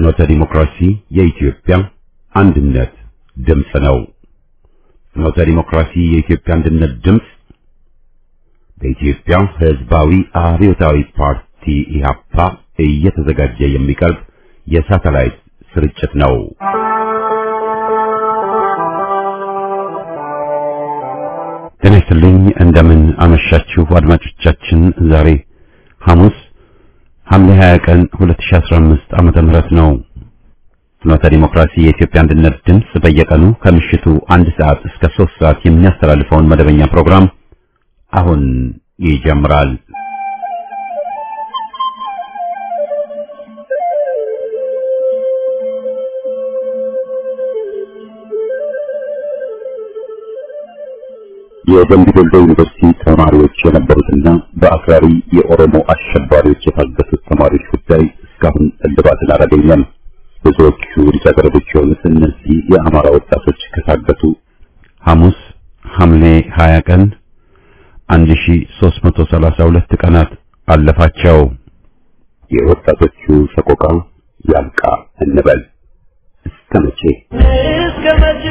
ፍኖተ ዲሞክራሲ የኢትዮጵያ አንድነት ድምፅ ነው። ፍኖተ ዲሞክራሲ የኢትዮጵያ አንድነት ድምፅ በኢትዮጵያ ሕዝባዊ አብዮታዊ ፓርቲ ኢህአፓ እየተዘጋጀ የሚቀርብ የሳተላይት ስርጭት ነው። ጤና ይስጥልኝ። እንደምን አመሻችሁ አድማጮቻችን። ዛሬ ሐሙስ ሐምሌ 20 ቀን 2015 ዓመተ ምህረት ነው። ፍኖተ ዲሞክራሲ የኢትዮጵያ አንድነት ድምፅ በየቀኑ ከምሽቱ አንድ ሰዓት እስከ ሶስት ሰዓት የሚያስተላልፈውን መደበኛ ፕሮግራም አሁን ይጀምራል። የደምቢ ዶሎ ዩኒቨርሲቲ ተማሪዎች የነበሩትና በአክራሪ የኦሮሞ አሸባሪዎች የታገቱት ተማሪዎች ጉዳይ እስካሁን እልባትን አላገኘም። ብዙዎቹ ልጃገረዶች የሆኑት እነዚህ የአማራ ወጣቶች ከታገቱ ሐሙስ ሐምሌ 20 ቀን 1332 ቀናት አለፋቸው። የወጣቶቹ ሰቆቃ ያልቃ እንበል እስከ መቼ እስከ መቼ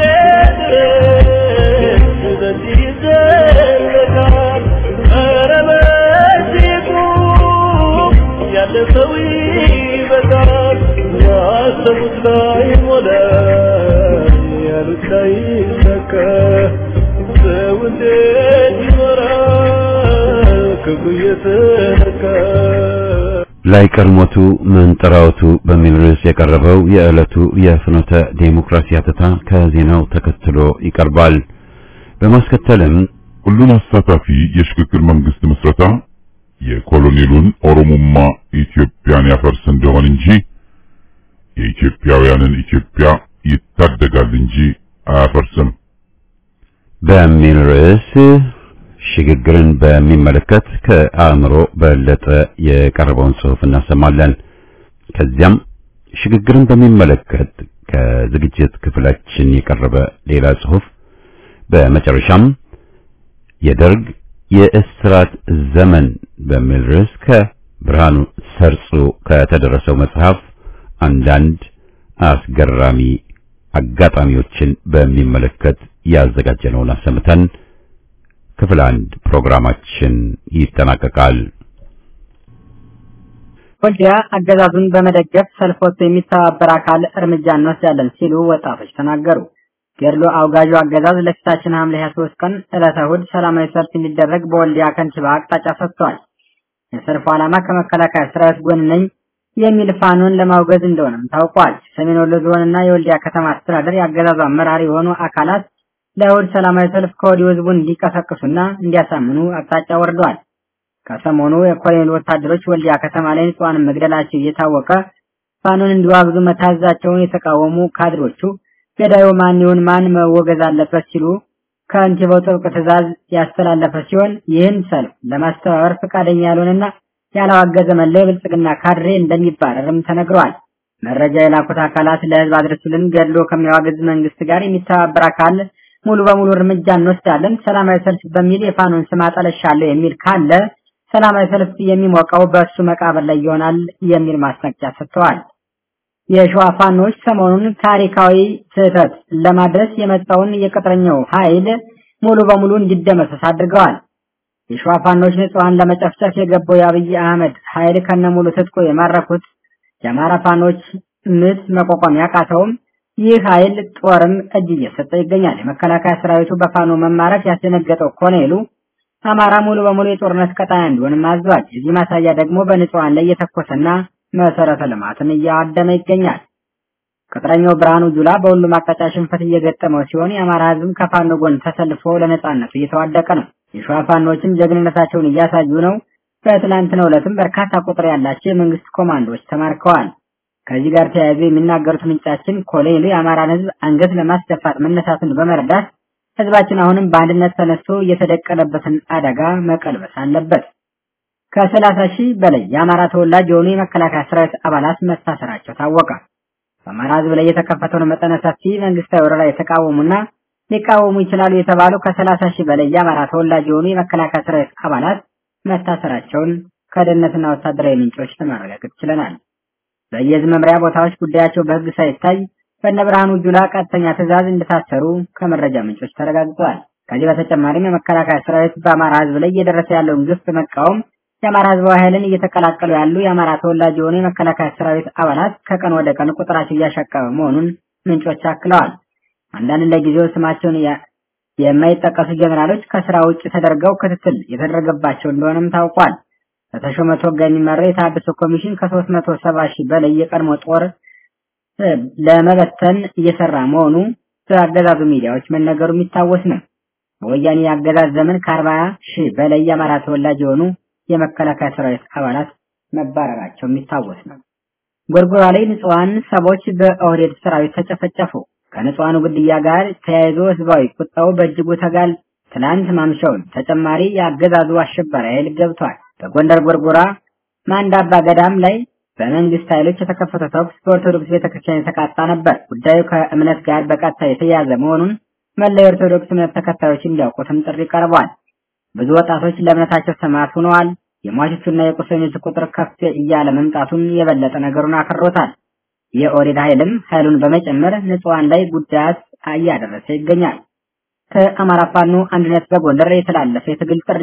ድረስ በዚህ ይዘለቃል? ኧረ በዚህ ቁም፣ ያለፈው ይበቃል። ያሰቡት ላይ ሞላ፣ ያሉት ላይ ሰካ። ሰው እንዴት ይኖራል ክፉ እየተነካ? ላይቀር ሞቱ መንጠራውቱ በሚል ርዕስ የቀረበው የዕለቱ የፍኖተ ዴሞክራሲ አተታ ከዜናው ተከትሎ ይቀርባል። በማስከተልም ሁሉን አሳታፊ የሽግግር መንግስት ምስረታ የኮሎኔሉን ኦሮሞማ ኢትዮጵያን ያፈርስ እንደሆን እንጂ የኢትዮጵያውያንን ኢትዮጵያ ይታደጋል እንጂ አያፈርስም በሚል ርዕስ ሽግግርን በሚመለከት ከአእምሮ በለጠ የቀረበውን ጽሑፍ እናሰማለን። ከዚያም ሽግግርን በሚመለከት ከዝግጅት ክፍላችን የቀረበ ሌላ ጽሑፍ፣ በመጨረሻም የደርግ የእስራት ዘመን በሚል ርዕስ ከብርሃኑ ሰርጾ ከተደረሰው መጽሐፍ አንዳንድ አስገራሚ አጋጣሚዎችን በሚመለከት ያዘጋጀነውን አሰምተን ክፍል አንድ ፕሮግራማችን ይጠናቀቃል። ወልዲያ አገዛዙን በመደገፍ ሰልፍ ወጥቶ የሚተባበር አካል እርምጃ እንወስዳለን ሲሉ ወጣቶች ተናገሩ። ገድሎ አውጋዡ አገዛዝ ለፊታችን ሐምሌ 23 ቀን ዕለተ እሑድ ሰላማዊ ሰልፍ እንዲደረግ በወልዲያ ከንቲባ አቅጣጫ ሰጥቷል። የሰልፉ ዓላማ ከመከላከያ ሰራዊት ጎን ነኝ የሚል ፋኖን ለማውገዝ እንደሆነም ታውቋል። ሰሜን ወሎ ዞንና የወልዲያ ከተማ አስተዳደር የአገዛዙ አመራር የሆኑ አካላት ለእሑድ ሰላማዊ ሰልፍ ከወዲሁ ህዝቡን እንዲቀሰቅሱና እንዲያሳምኑ አቅጣጫ ወርደዋል። ከሰሞኑ የኮሎኔል ወታደሮች ወልዲያ ከተማ ላይ ንጹሃንን መግደላቸው እየታወቀ ፋኖን እንዲዋግዙ መታዘዛቸውን የተቃወሙ ካድሮቹ ገዳዩ ማን ይሁን ማን መወገዝ አለበት ሲሉ ከንቲባው ጥብቅ ትዕዛዝ ያስተላለፈ ሲሆን ይህን ሰልፍ ለማስተባበር ፈቃደኛ ያልሆነና ያላዋገዘ መለዮ የብልጽግና ካድሬ እንደሚባረርም ተነግሯል። መረጃ የላኩት አካላት ለህዝብ አድርሱልን፣ ገድሎ ከሚያዋግዝ መንግስት ጋር የሚተባበር አካል ሙሉ በሙሉ እርምጃ እንወስዳለን፣ ሰላማዊ ሰልፍ በሚል የፋኖን ስም አጠለሻለሁ የሚል ካለ ሰላማዊ ሰልፍ የሚሞቀው በእሱ መቃብር ላይ ይሆናል የሚል ማስጠንቀቂያ ሰጥተዋል። የሸዋ ፋኖች ሰሞኑን ታሪካዊ ስህተት ለማድረስ የመጣውን የቅጥረኛው ኃይል ሙሉ በሙሉ እንዲደመሰስ አድርገዋል። የሸዋ ፋኖች ንጹሃን ለመጨፍጨፍ የገባው የአብይ አህመድ ኃይል ከነሙሉ ትጥቁ የማረኩት የአማራ ፋኖች ምት መቋቋም ያቃተውም ይህ ኃይል ጦርም እጅ እየሰጠ ይገኛል። የመከላከያ ሰራዊቱ በፋኖ መማረክ ያስደነገጠው ኮሎኔሉ አማራ ሙሉ በሙሉ የጦርነት ቀጣና እንዲሆንም አዟል። የዚህ ማሳያ ደግሞ በንጹሃን ላይ እየተኮሰና መሰረተ ልማትን እያዋደመ ይገኛል። ቅጥረኛው ብርሃኑ ጁላ በሁሉም አቅጣጫ ሽንፈት እየገጠመው ሲሆን የአማራ ህዝብም ከፋኖ ጎን ተሰልፎ ለነጻነቱ እየተዋደቀ ነው። የሸዋ ፋኖችም ጀግንነታቸውን እያሳዩ ነው። በትላንትናው ዕለትም በርካታ ቁጥር ያላቸው የመንግስት ኮማንዶዎች ተማርከዋል። ከዚህ ጋር ተያይዞ የሚናገሩት ምንጫችን ኮሎኔሉ የአማራን ህዝብ አንገት ለማስደፋት መነሳቱን በመረዳት ህዝባችን አሁንም በአንድነት ተነስቶ የተደቀነበትን አደጋ መቀልበስ አለበት። ከሰላሳ ሺህ በላይ የአማራ ተወላጅ የሆኑ የመከላከያ ሰራዊት አባላት መታሰራቸው ታወቀ። በአማራ ህዝብ ላይ የተከፈተውን መጠነ ሰፊ መንግስታዊ ወረራ የተቃወሙና ሊቃወሙ ይችላሉ የተባሉ ከሰላሳ ሺህ በላይ የአማራ ተወላጅ የሆኑ የመከላከያ ሰራዊት አባላት መታሰራቸውን ከደህንነትና ወታደራዊ ምንጮች ለማረጋገጥ ችለናል። በየዝ መምሪያ ቦታዎች ጉዳያቸው በሕግ ሳይታይ በእነ ብርሃኑ ጁላ ቀጥተኛ ትዕዛዝ እንደታሰሩ ከመረጃ ምንጮች ተረጋግጧል። ከዚህ በተጨማሪም የመከላከያ ሰራዊት በአማራ ሕዝብ ላይ እየደረሰ ያለውን ግፍ በመቃወም የአማራ ሕዝባዊ ኃይልን እየተቀላቀሉ ያሉ የአማራ ተወላጅ የሆኑ የመከላከያ ሰራዊት አባላት ከቀን ወደ ቀን ቁጥራቸው እያሻቀበ መሆኑን ምንጮች አክለዋል። አንዳንድ ለጊዜው ስማቸውን የማይጠቀሱ ጀኔራሎች ከስራ ውጭ ተደርገው ክትትል የተደረገባቸው እንደሆነም ታውቋል። በተሾመ ቶጋ የሚመራው የታደሰ ኮሚሽን ከሶስት መቶ ሰባ ሺህ በላይ የቀድሞ ጦር ለመበተን እየሰራ መሆኑ በአገዛዙ ሚዲያዎች መነገሩ የሚታወስ ነው። በወያኔ የአገዛዝ ዘመን ከአርባ ሺህ በላይ የአማራ ተወላጅ የሆኑ የመከላከያ ሰራዊት አባላት መባረራቸው የሚታወስ ነው። ጎርጎራ ላይ ንጹሐን ሰዎች በኦህዴድ ሰራዊት ተጨፈጨፉ። ከንጹሐኑ ግድያ ጋር ተያይዞ ህዝባዊ ቁጣው በእጅጉ ተጋል ትናንት ማምሻውን ተጨማሪ የአገዛዙ አሸባሪ ኃይል ገብቷል። በጎንደር ጎርጎራ ማንዳባ ገዳም ላይ በመንግስት ኃይሎች የተከፈተው ተኩስ በኦርቶዶክስ ቤተክርስቲያን የተቃጣ ነበር። ጉዳዩ ከእምነት ጋር በቀጥታ የተያያዘ መሆኑን መላ የኦርቶዶክስ እምነት ተከታዮች እንዲያውቁትም ጥሪ ቀርቧል። ብዙ ወጣቶች ለእምነታቸው ሰማዕት ሆነዋል። የሟቾቹና የቁስለኞች ቁጥር ከፍ እያለ መምጣቱን የበለጠ ነገሩን አክሮታል። የኦህዴድ ኃይልም ኃይሉን በመጨመር ንጹሐን ላይ ጉዳት እያደረሰ ይገኛል። ከአማራ ፋኖ አንድነት በጎንደር የተላለፈ የትግል ጥሪ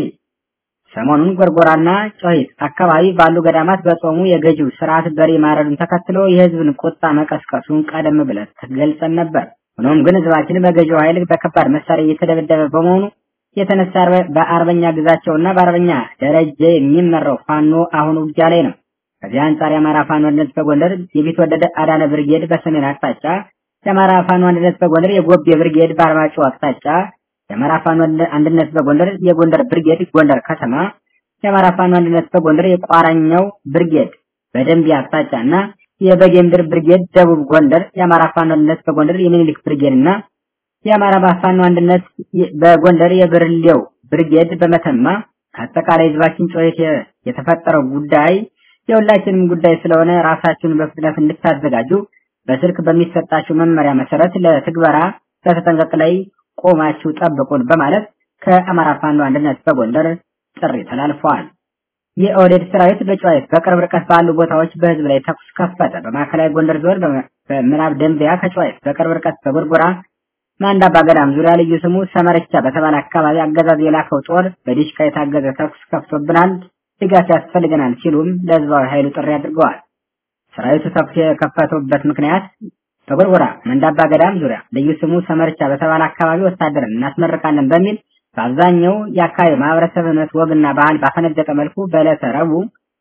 ሰሞኑን ጎርጎራና ጮሂት አካባቢ ባሉ ገዳማት በጾሙ የገዢው ስርዓት በሬ ማረዱን ተከትሎ የህዝብን ቁጣ መቀስቀሱን ቀደም ብለን ገልጸን ነበር። ሆኖም ግን ህዝባችን በገዢው ኃይል በከባድ መሳሪያ እየተደበደበ በመሆኑ የተነሳ በአርበኛ ግዛቸውና በአርበኛ ደረጀ የሚመራው ፋኖ አሁን ውጊያ ላይ ነው። ከዚህ አንጻር የአማራ ፋኖ አንድነት በጎንደር የቢትወደድ አዳነ ብርጌድ በሰሜን አቅጣጫ፣ የአማራ ፋኖ አንድነት በጎንደር የጎቤ ብርጌድ በአርማጭሆ አቅጣጫ የአማራ ፋኖ አንድነት በጎንደር የጎንደር ብርጌድ ጎንደር ከተማ፣ የአማራ ፋኖ አንድነት በጎንደር የቋራኛው ብርጌድ በደንቢያ አቅጣጫ እና የበጌምድር ብርጌድ ደቡብ ጎንደር፣ የአማራ ፋኖ አንድነት በጎንደር የሚኒሊክ ብርጌድ እና የአማራ ፋኖ አንድነት በጎንደር የብርሌው ብርጌድ በመተማ አጠቃላይ ህዝባችን ጮሄት የተፈጠረው ጉዳይ የሁላችንም ጉዳይ ስለሆነ ራሳችሁን በፍጥነት እንድታዘጋጁ በስልክ በሚሰጣችሁ መመሪያ መሰረት ለትግበራ በተጠንቀቅ ላይ ቆማችሁ ጠብቁን በማለት ከአማራ ፋኖ አንድነት በጎንደር ጥሪ ተላልፈዋል። የኦህዴድ ሰራዊት በጨዋይት በቅርብ ርቀት ባሉ ቦታዎች በህዝብ ላይ ተኩስ ከፈተ። በማዕከላዊ ጎንደር ዞን በምዕራብ ደንቢያ ከጨዋይት በቅርብ ርቀት በጎርጎራ ማንዳባ ገዳም ዙሪያ ልዩ ስሙ ሰመረቻ በተባለ አካባቢ አገዛዝ የላከው ጦር በዲሽቃ የታገዘ ተኩስ ከፍቶብናል፣ ድጋፍ ያስፈልገናል ሲሉም ለህዝባዊ ኃይሉ ጥሪ አድርገዋል። ሰራዊቱ ተኩስ የከፈተበት ምክንያት በጎርጎራ መንዳባ ገዳም ዙሪያ ልዩ ስሙ ሰመርቻ በተባለ አካባቢ ወታደርን እናስመርቃለን በሚል በአብዛኛው የአካባቢ ማህበረሰብ እምነት ወግና ባህል ባፈነገጠ መልኩ በዕለተ ረቡዕ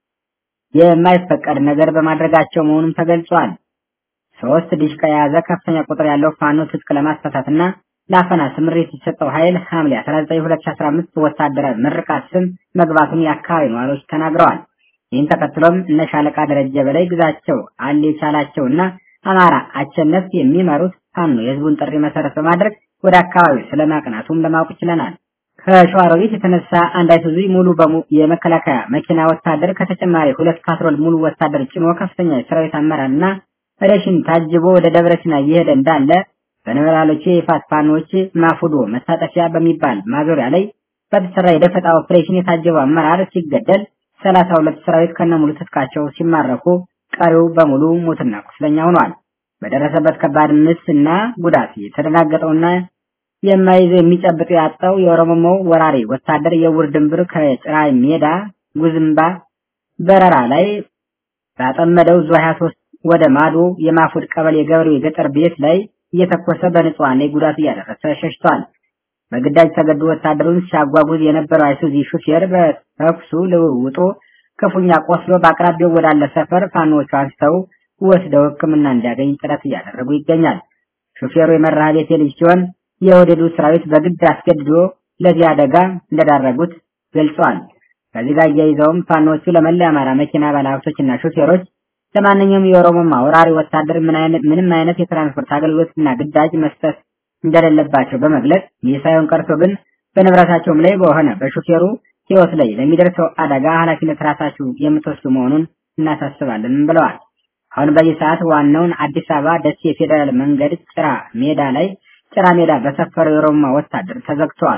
የማይፈቀድ ነገር በማድረጋቸው መሆኑም ተገልጿል። ሶስት ዲሽቃ የያዘ ከፍተኛ ቁጥር ያለው ፋኖ ትጥቅ ለማስፈታትና ለአፈና ስምሪት የተሰጠው ኃይል ሐምሌ 19 2015 ወታደራዊ ምርቃት ስም መግባቱን የአካባቢ ነዋሪዎች ተናግረዋል። ይህን ተከትሎም እነ ሻለቃ ደረጀ በላይ ግዛቸው አሌ ቻላቸውና አማራ አቸነት የሚመሩት ፋኖ የህዝቡን ጥሪ መሰረት በማድረግ ወደ አካባቢው ስለማቅናቱም ለማወቅ ችለናል። ከሸዋሮቢት የተነሳ አንድ አይሱዙ ሙሉ በሙሉ የመከላከያ መኪና ወታደር ከተጨማሪ ሁለት ካትሮል ሙሉ ወታደር ጭኖ ከፍተኛ የሰራዊት አመራርና ሬሽን ታጅቦ ወደ ደብረ ሲና እየሄደ እንዳለ በነበራሎቹ የይፋት ፋኖች ማፉዶ መታጠፊያ በሚባል ማዞሪያ ላይ በተሰራ የደፈጣ ኦፕሬሽን የታጀበው አመራር ሲገደል ሰላሳ ሁለት ሰራዊት ከነሙሉ ትጥቃቸው ሲማረኩ ቀሪው በሙሉ ሞትና ቁስለኛ ሆኗል። በደረሰበት ከባድ ምስና ጉዳት የተደናገጠውና የማይዘው የሚጨብጥ ያጣው የኦሮሞማው ወራሪ ወታደር የውር ድንብር ከጭራ ሜዳ ጉዝምባ በረራ ላይ ባጠመደው ዙ 23 ወደ ማዶ የማፉድ ቀበሌ የገበሬው የገጠር ቤት ላይ እየተኮሰ በንጹሃን ላይ ጉዳት እያደረሰ ሸሽቷል። በግዳጅ ተገዶ ወታደሩን ሲያጓጉዝ የነበረው አይሱዚ ሹፌር በተኩሱ ልውውጡ ክፉኛ ቆስሎ በአቅራቢያው ወዳለ ሰፈር ፋኖቹ አንስተው ወስደው ሕክምና እንዲያገኝ ጥረት እያደረጉ ይገኛል። ሹፌሩ የመርሃ ቤቴ ልጅ ሲሆን የወደዱ ሰራዊት በግድ አስገድዶ ለዚህ አደጋ እንደዳረጉት ገልጸዋል። ከዚህ ጋር እያይዘውም ፋኖቹ ለመላ የአማራ መኪና ባለሀብቶችና ሹፌሮች ለማንኛውም የኦሮሞማ ወራሪ ወታደር ምንም አይነት የትራንስፖርት አገልግሎትና ግዳጅ መስጠት እንደሌለባቸው በመግለጽ ይህ ሳይሆን ቀርቶ ግን በንብረታቸውም ላይ በሆነ በሹፌሩ ሕይወት ላይ ለሚደርሰው አደጋ ኃላፊነት ራሳችሁ የምትወስዱ መሆኑን እናሳስባለን ብለዋል። አሁን በዚህ ሰዓት ዋናውን አዲስ አበባ ደሴ የፌዴራል መንገድ ጭራ ሜዳ ላይ ጭራ ሜዳ በሰፈረው የኦሮሞማ ወታደር ተዘግተዋል።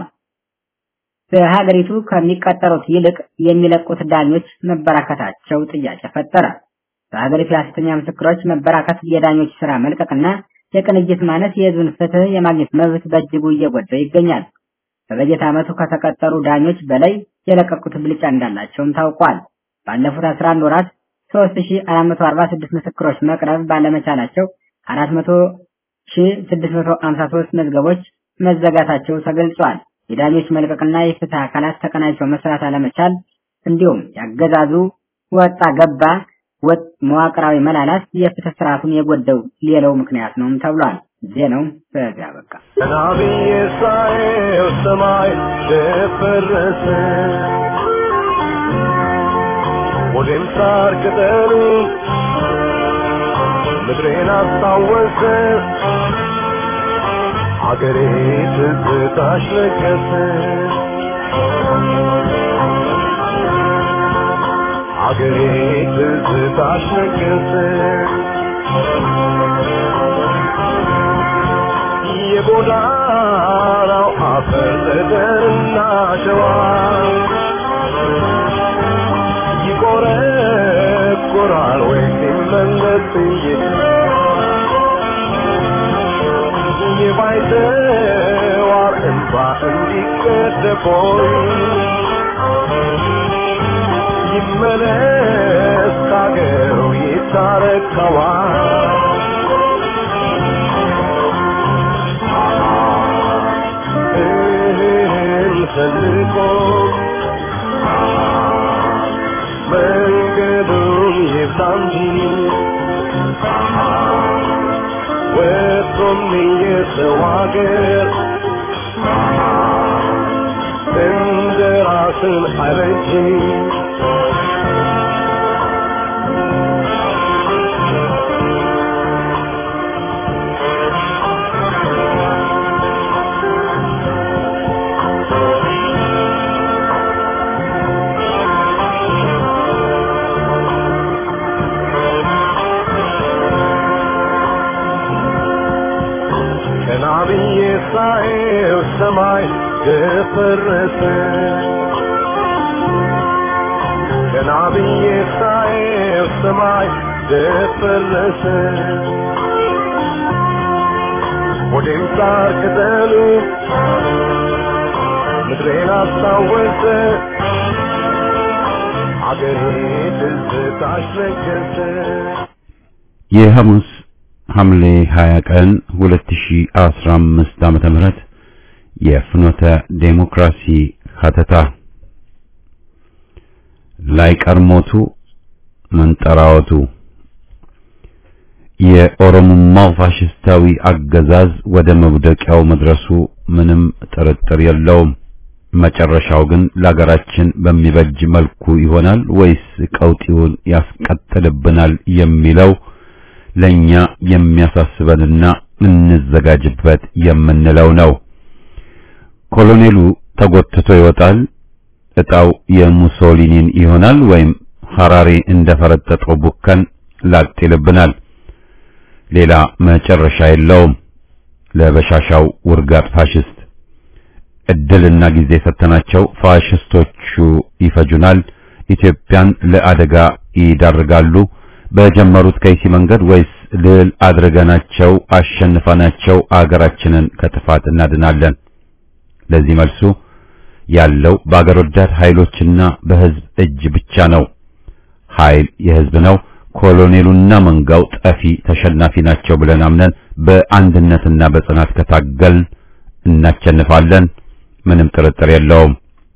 በሀገሪቱ ከሚቀጠሩት ይልቅ የሚለቁት ዳኞች መበራከታቸው ጥያቄ ፈጠረ። በሀገሪቱ የሐሰተኛ ምስክሮች መበራከት፣ የዳኞች ስራ መልቀቅና የቅንጅት ማነስ የህዝብን ፍትህ የማግኘት መብት በእጅጉ እየጎዳው ይገኛል። በበጀት ዓመቱ ከተቀጠሩ ዳኞች በላይ የለቀቁት ብልጫ እንዳላቸውም ታውቋል። ባለፉት 11 ወራት 3446 ምስክሮች መቅረብ ባለመቻላቸው 400653 መዝገቦች መዘጋታቸው ተገልጿል። የዳኞች መልቀቅና የፍትህ አካላት ተቀናጅተው መስራት አለመቻል እንዲሁም ያገዛዙ ወጣ ገባ ወጥ መዋቅራዊ መላላት የፍትህ ስርዓቱን የጎደው ሌላው ምክንያት ነውም ተብሏል። ዜናው በዚያ በቃ። ነቢይ ሳየው ሰማይ ደፈረሰ፣ ወዴም ሳር ቅጠሉ ምድሬን አስታወሰ፣ አገሬ ትዝታሽ ለገሰ። አገሬ ትዝታሽ ነገሰ የጎዳናው አፈር ጠጠርና ሸዋ ይቆረቆራል ወይ ሲመለስ የባይተዋር እንባ እንዲቀደፎይ ይመለስ ካገሩ ይታረከዋል እህል ፈልቆ መንገዱን ይብዛ እንጂ ወጥቶም የሰው አገር እንደ ራስን አይበጅ ቀና ብዬ ሳየው ሰማይ ደፈረሰ ቀና ብዬ ሳየው ሰማይ ደፈረሰ ወዴም ሳር ቅጠሉ ምድሬን አስታወሰ አገሬ ትዝታሽ ነገሰ የሐሙስ ሐምሌ 20 ቀን 2015 ዓመተ ምህረት የፍኖተ ዴሞክራሲ ሀተታ ላይ ቀርሞቱ መንጠራወቱ የኦሮሞማው ፋሽስታዊ አገዛዝ ወደ መውደቂያው መድረሱ ምንም ጥርጥር የለውም። መጨረሻው ግን ለሀገራችን በሚበጅ መልኩ ይሆናል ወይስ ቀውጢውን ያስቀጥልብናል የሚለው ለኛ የሚያሳስበንና እንዘጋጅበት የምንለው ነው። ኮሎኔሉ ተጎትቶ ይወጣል፣ እጣው የሙሶሊኒን ይሆናል ወይም ሐራሬ እንደፈረጠጠው ቡከን ላጥ ይልብናል። ሌላ መጨረሻ የለውም። ለበሻሻው ውርጋጥ ፋሽስት እድልና ጊዜ ሰተናቸው ፋሽስቶቹ ይፈጁናል፣ ኢትዮጵያን ለአደጋ ይዳርጋሉ። በጀመሩት ከይሲ መንገድ ወይስ ልል አድርገናቸው አሸንፈናቸው አገራችንን ከጥፋት እናድናለን? ለዚህ መልሱ ያለው በአገር ወዳድ ኃይሎችና በህዝብ እጅ ብቻ ነው። ኃይል የህዝብ ነው። ኮሎኔሉና መንጋው ጠፊ ተሸናፊ ናቸው ብለን አምነን በአንድነትና በጽናት ከታገልን እናቸንፋለን። ምንም ጥርጥር የለውም።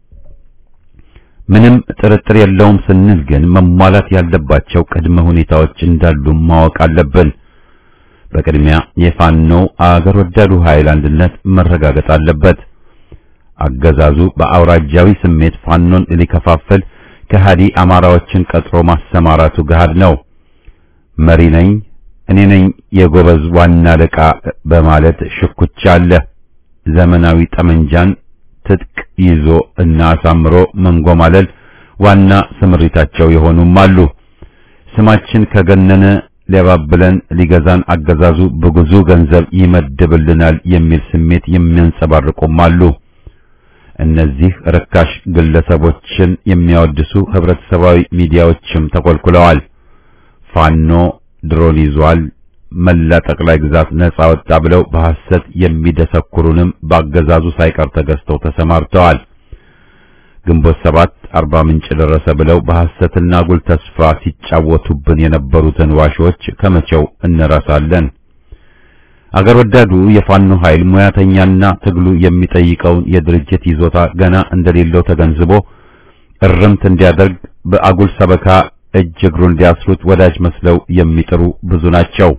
ምንም ጥርጥር የለውም ስንል ግን መሟላት ያለባቸው ቅድመ ሁኔታዎች እንዳሉ ማወቅ አለብን። በቅድሚያ የፋኖው አገር ወዳዱ ኃይል አንድነት መረጋገጥ አለበት። አገዛዙ በአውራጃዊ ስሜት ፋኖን ሊከፋፍል ከሃዲ አማራዎችን ቀጥሮ ማሰማራቱ ገሃድ ነው። መሪ ነኝ እኔ ነኝ የጎበዝ ዋና አለቃ በማለት ሽኩቻ አለ። ዘመናዊ ጠመንጃን ትጥቅ ይዞ እና አሳምሮ መንጎማለል ዋና ስምሪታቸው የሆኑም አሉ። ስማችን ከገነነ ሊያባብለን ሊገዛን አገዛዙ በብዙ ገንዘብ ይመድብልናል የሚል ስሜት የሚያንጸባርቁም አሉ። እነዚህ ርካሽ ግለሰቦችን የሚያወድሱ ህብረተሰባዊ ሚዲያዎችም ተኮልኩለዋል። ፋኖ ድሮን ይዟል፣ መላ ጠቅላይ ግዛት ነጻ ወጣ ብለው በሐሰት የሚደሰኩሩንም በአገዛዙ ሳይቀር ተገዝተው ተሰማርተዋል። ግንቦት ሰባት አርባ ምንጭ ደረሰ ብለው በሐሰትና አጉል ተስፋ ሲጫወቱብን የነበሩትን ዋሾች ከመቼው እንረሳለን? አገር ወዳዱ የፋኖ ኃይል ሙያተኛና ትግሉ የሚጠይቀውን የድርጅት ይዞታ ገና እንደሌለው ተገንዝቦ እርምት እንዲያደርግ በአጉል ሰበካ እጅ እግሩን እንዲያስሩት ወዳጅ መስለው የሚጥሩ ብዙ ናቸው።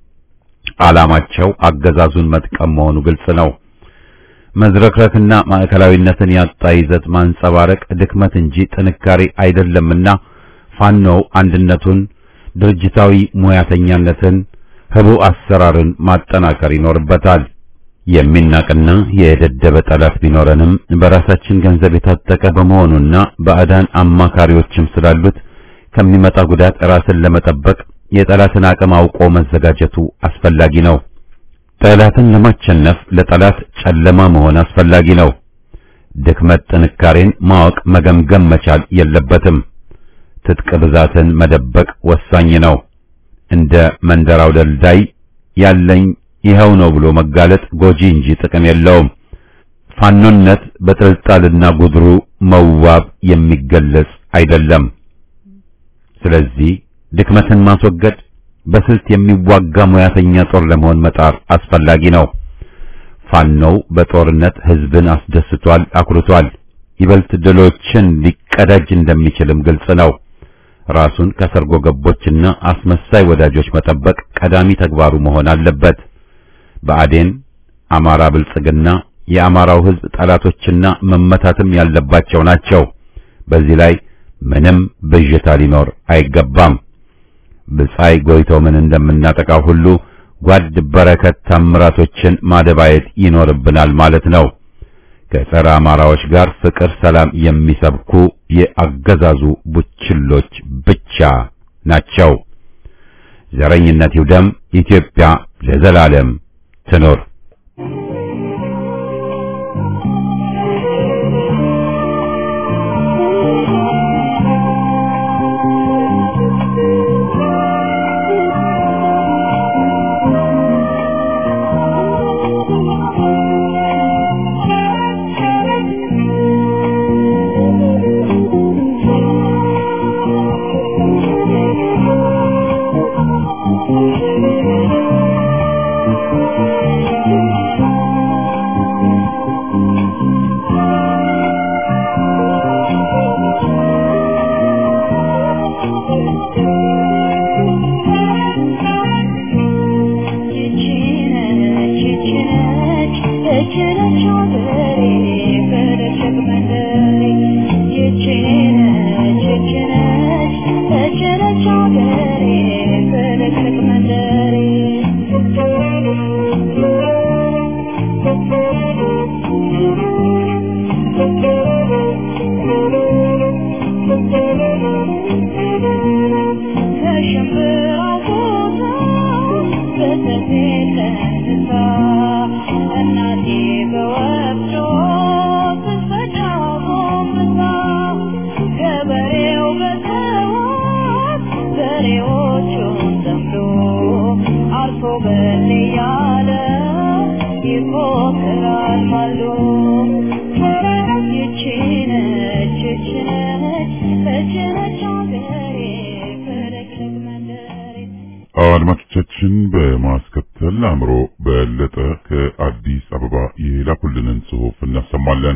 ዓላማቸው አገዛዙን መጥቀም መሆኑ ግልጽ ነው። መዝረክረክና ማዕከላዊነትን ያጣ ይዘት ማንጸባረቅ ድክመት እንጂ ጥንካሬ አይደለምና ፋኖው አንድነቱን፣ ድርጅታዊ ሙያተኛነትን፣ ህቡ አሰራርን ማጠናከር ይኖርበታል። የሚናቅና የደደበ ጠላት ቢኖረንም በራሳችን ገንዘብ የታጠቀ በመሆኑና ባዕዳን አማካሪዎችም ስላሉት ከሚመጣ ጉዳት ራስን ለመጠበቅ የጠላትን አቅም አውቆ መዘጋጀቱ አስፈላጊ ነው። ጠላትን ለማቸነፍ ለጠላት ጨለማ መሆን አስፈላጊ ነው። ድክመት ጥንካሬን ማወቅ መገምገም መቻል የለበትም። ትጥቅ ብዛትን መደበቅ ወሳኝ ነው። እንደ መንደራው ደልዳይ ያለኝ ይኸው ነው ብሎ መጋለጥ ጎጂ እንጂ ጥቅም የለውም። ፋኖነት በጥልጣልና ጉድሩ መዋብ የሚገለጽ አይደለም። ስለዚህ ድክመትን ማስወገድ በስልት የሚዋጋ ሙያተኛ ጦር ለመሆን መጣር አስፈላጊ ነው። ፋኖው በጦርነት ህዝብን አስደስቷል፣ አኩርቷል። ይበልጥ ድሎችን ሊቀዳጅ እንደሚችልም ግልጽ ነው። ራሱን ከሰርጎ ገቦችና አስመሳይ ወዳጆች መጠበቅ ቀዳሚ ተግባሩ መሆን አለበት። ብአዴን፣ አማራ ብልጽግና የአማራው ህዝብ ጠላቶችና መመታትም ያለባቸው ናቸው። በዚህ ላይ ምንም ብዥታ ሊኖር አይገባም። ብጻይ ጎይተው ምን እንደምናጠቃው ሁሉ ጓድ በረከት ታምራቶችን ማደባየት ይኖርብናል ማለት ነው። ከጸረ አማራዎች ጋር ፍቅር፣ ሰላም የሚሰብኩ የአገዛዙ ቡችሎች ብቻ ናቸው። ዘረኝነት ይውደም፣ ኢትዮጵያ ለዘላለም ትኖር። አድማጮቻችን በማስከተል አእምሮ በለጠ ከአዲስ አበባ የላኩልንን ጽሑፍ እናሰማለን።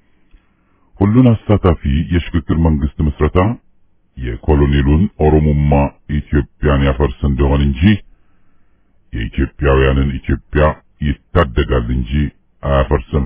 ሁሉን አሳታፊ የሽግግር መንግስት ምስረታ የኮሎኔሉን ኦሮሞማ ኢትዮጵያን ያፈርስ እንደሆን እንጂ የኢትዮጵያውያንን ኢትዮጵያ ይታደጋል እንጂ አያፈርስም።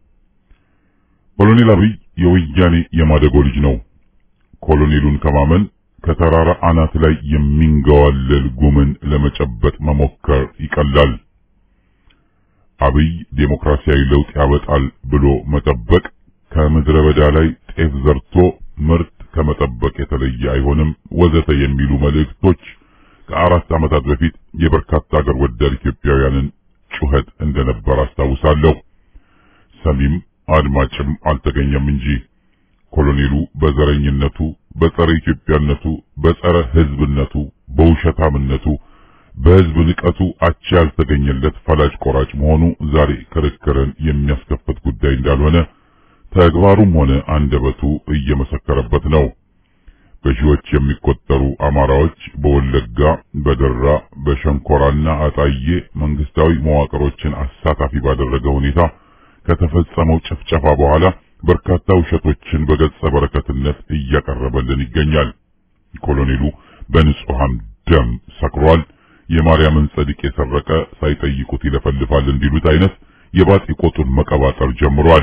ኮሎኔል አብይ የወያኔ የማደጎ ልጅ ነው። ኮሎኔሉን ከማመን ከተራራ አናት ላይ የሚንገዋለል ጉምን ለመጨበጥ መሞከር ይቀላል። አብይ ዴሞክራሲያዊ ለውጥ ያበጣል ብሎ መጠበቅ ከምድረ በዳ ላይ ጤፍ ዘርቶ ምርት ከመጠበቅ የተለየ አይሆንም፣ ወዘተ የሚሉ መልእክቶች ከአራት ዓመታት በፊት የበርካታ አገር ወዳድ ኢትዮጵያውያንን ጩኸት እንደነበር አስታውሳለሁ። ሰሚም አድማጭም አልተገኘም እንጂ ኮሎኔሉ በዘረኝነቱ በጸረ ኢትዮጵያነቱ፣ በጸረ ሕዝብነቱ፣ በውሸታምነቱ፣ በሕዝብ ንቀቱ አቻ ያልተገኘለት ፈላጭ ቆራጭ መሆኑ ዛሬ ክርክርን የሚያስከፍት ጉዳይ እንዳልሆነ ተግባሩም ሆነ አንደበቱ እየመሰከረበት ነው። በሺዎች የሚቆጠሩ አማራዎች በወለጋ፣ በደራ፣ በሸንኮራና አጣዬ መንግስታዊ መዋቅሮችን አሳታፊ ባደረገ ሁኔታ ከተፈጸመው ጭፍጨፋ በኋላ በርካታ ውሸቶችን በገጸ በረከትነት እያቀረበልን ይገኛል። ኮሎኔሉ በንጹሃን ደም ሰክሯል፣ የማርያምን ጸድቅ የሰረቀ ሳይጠይቁት ይለፈልፋል እንዲሉት አይነት የባጢ ቆጡን መቀባጠር ጀምሯል።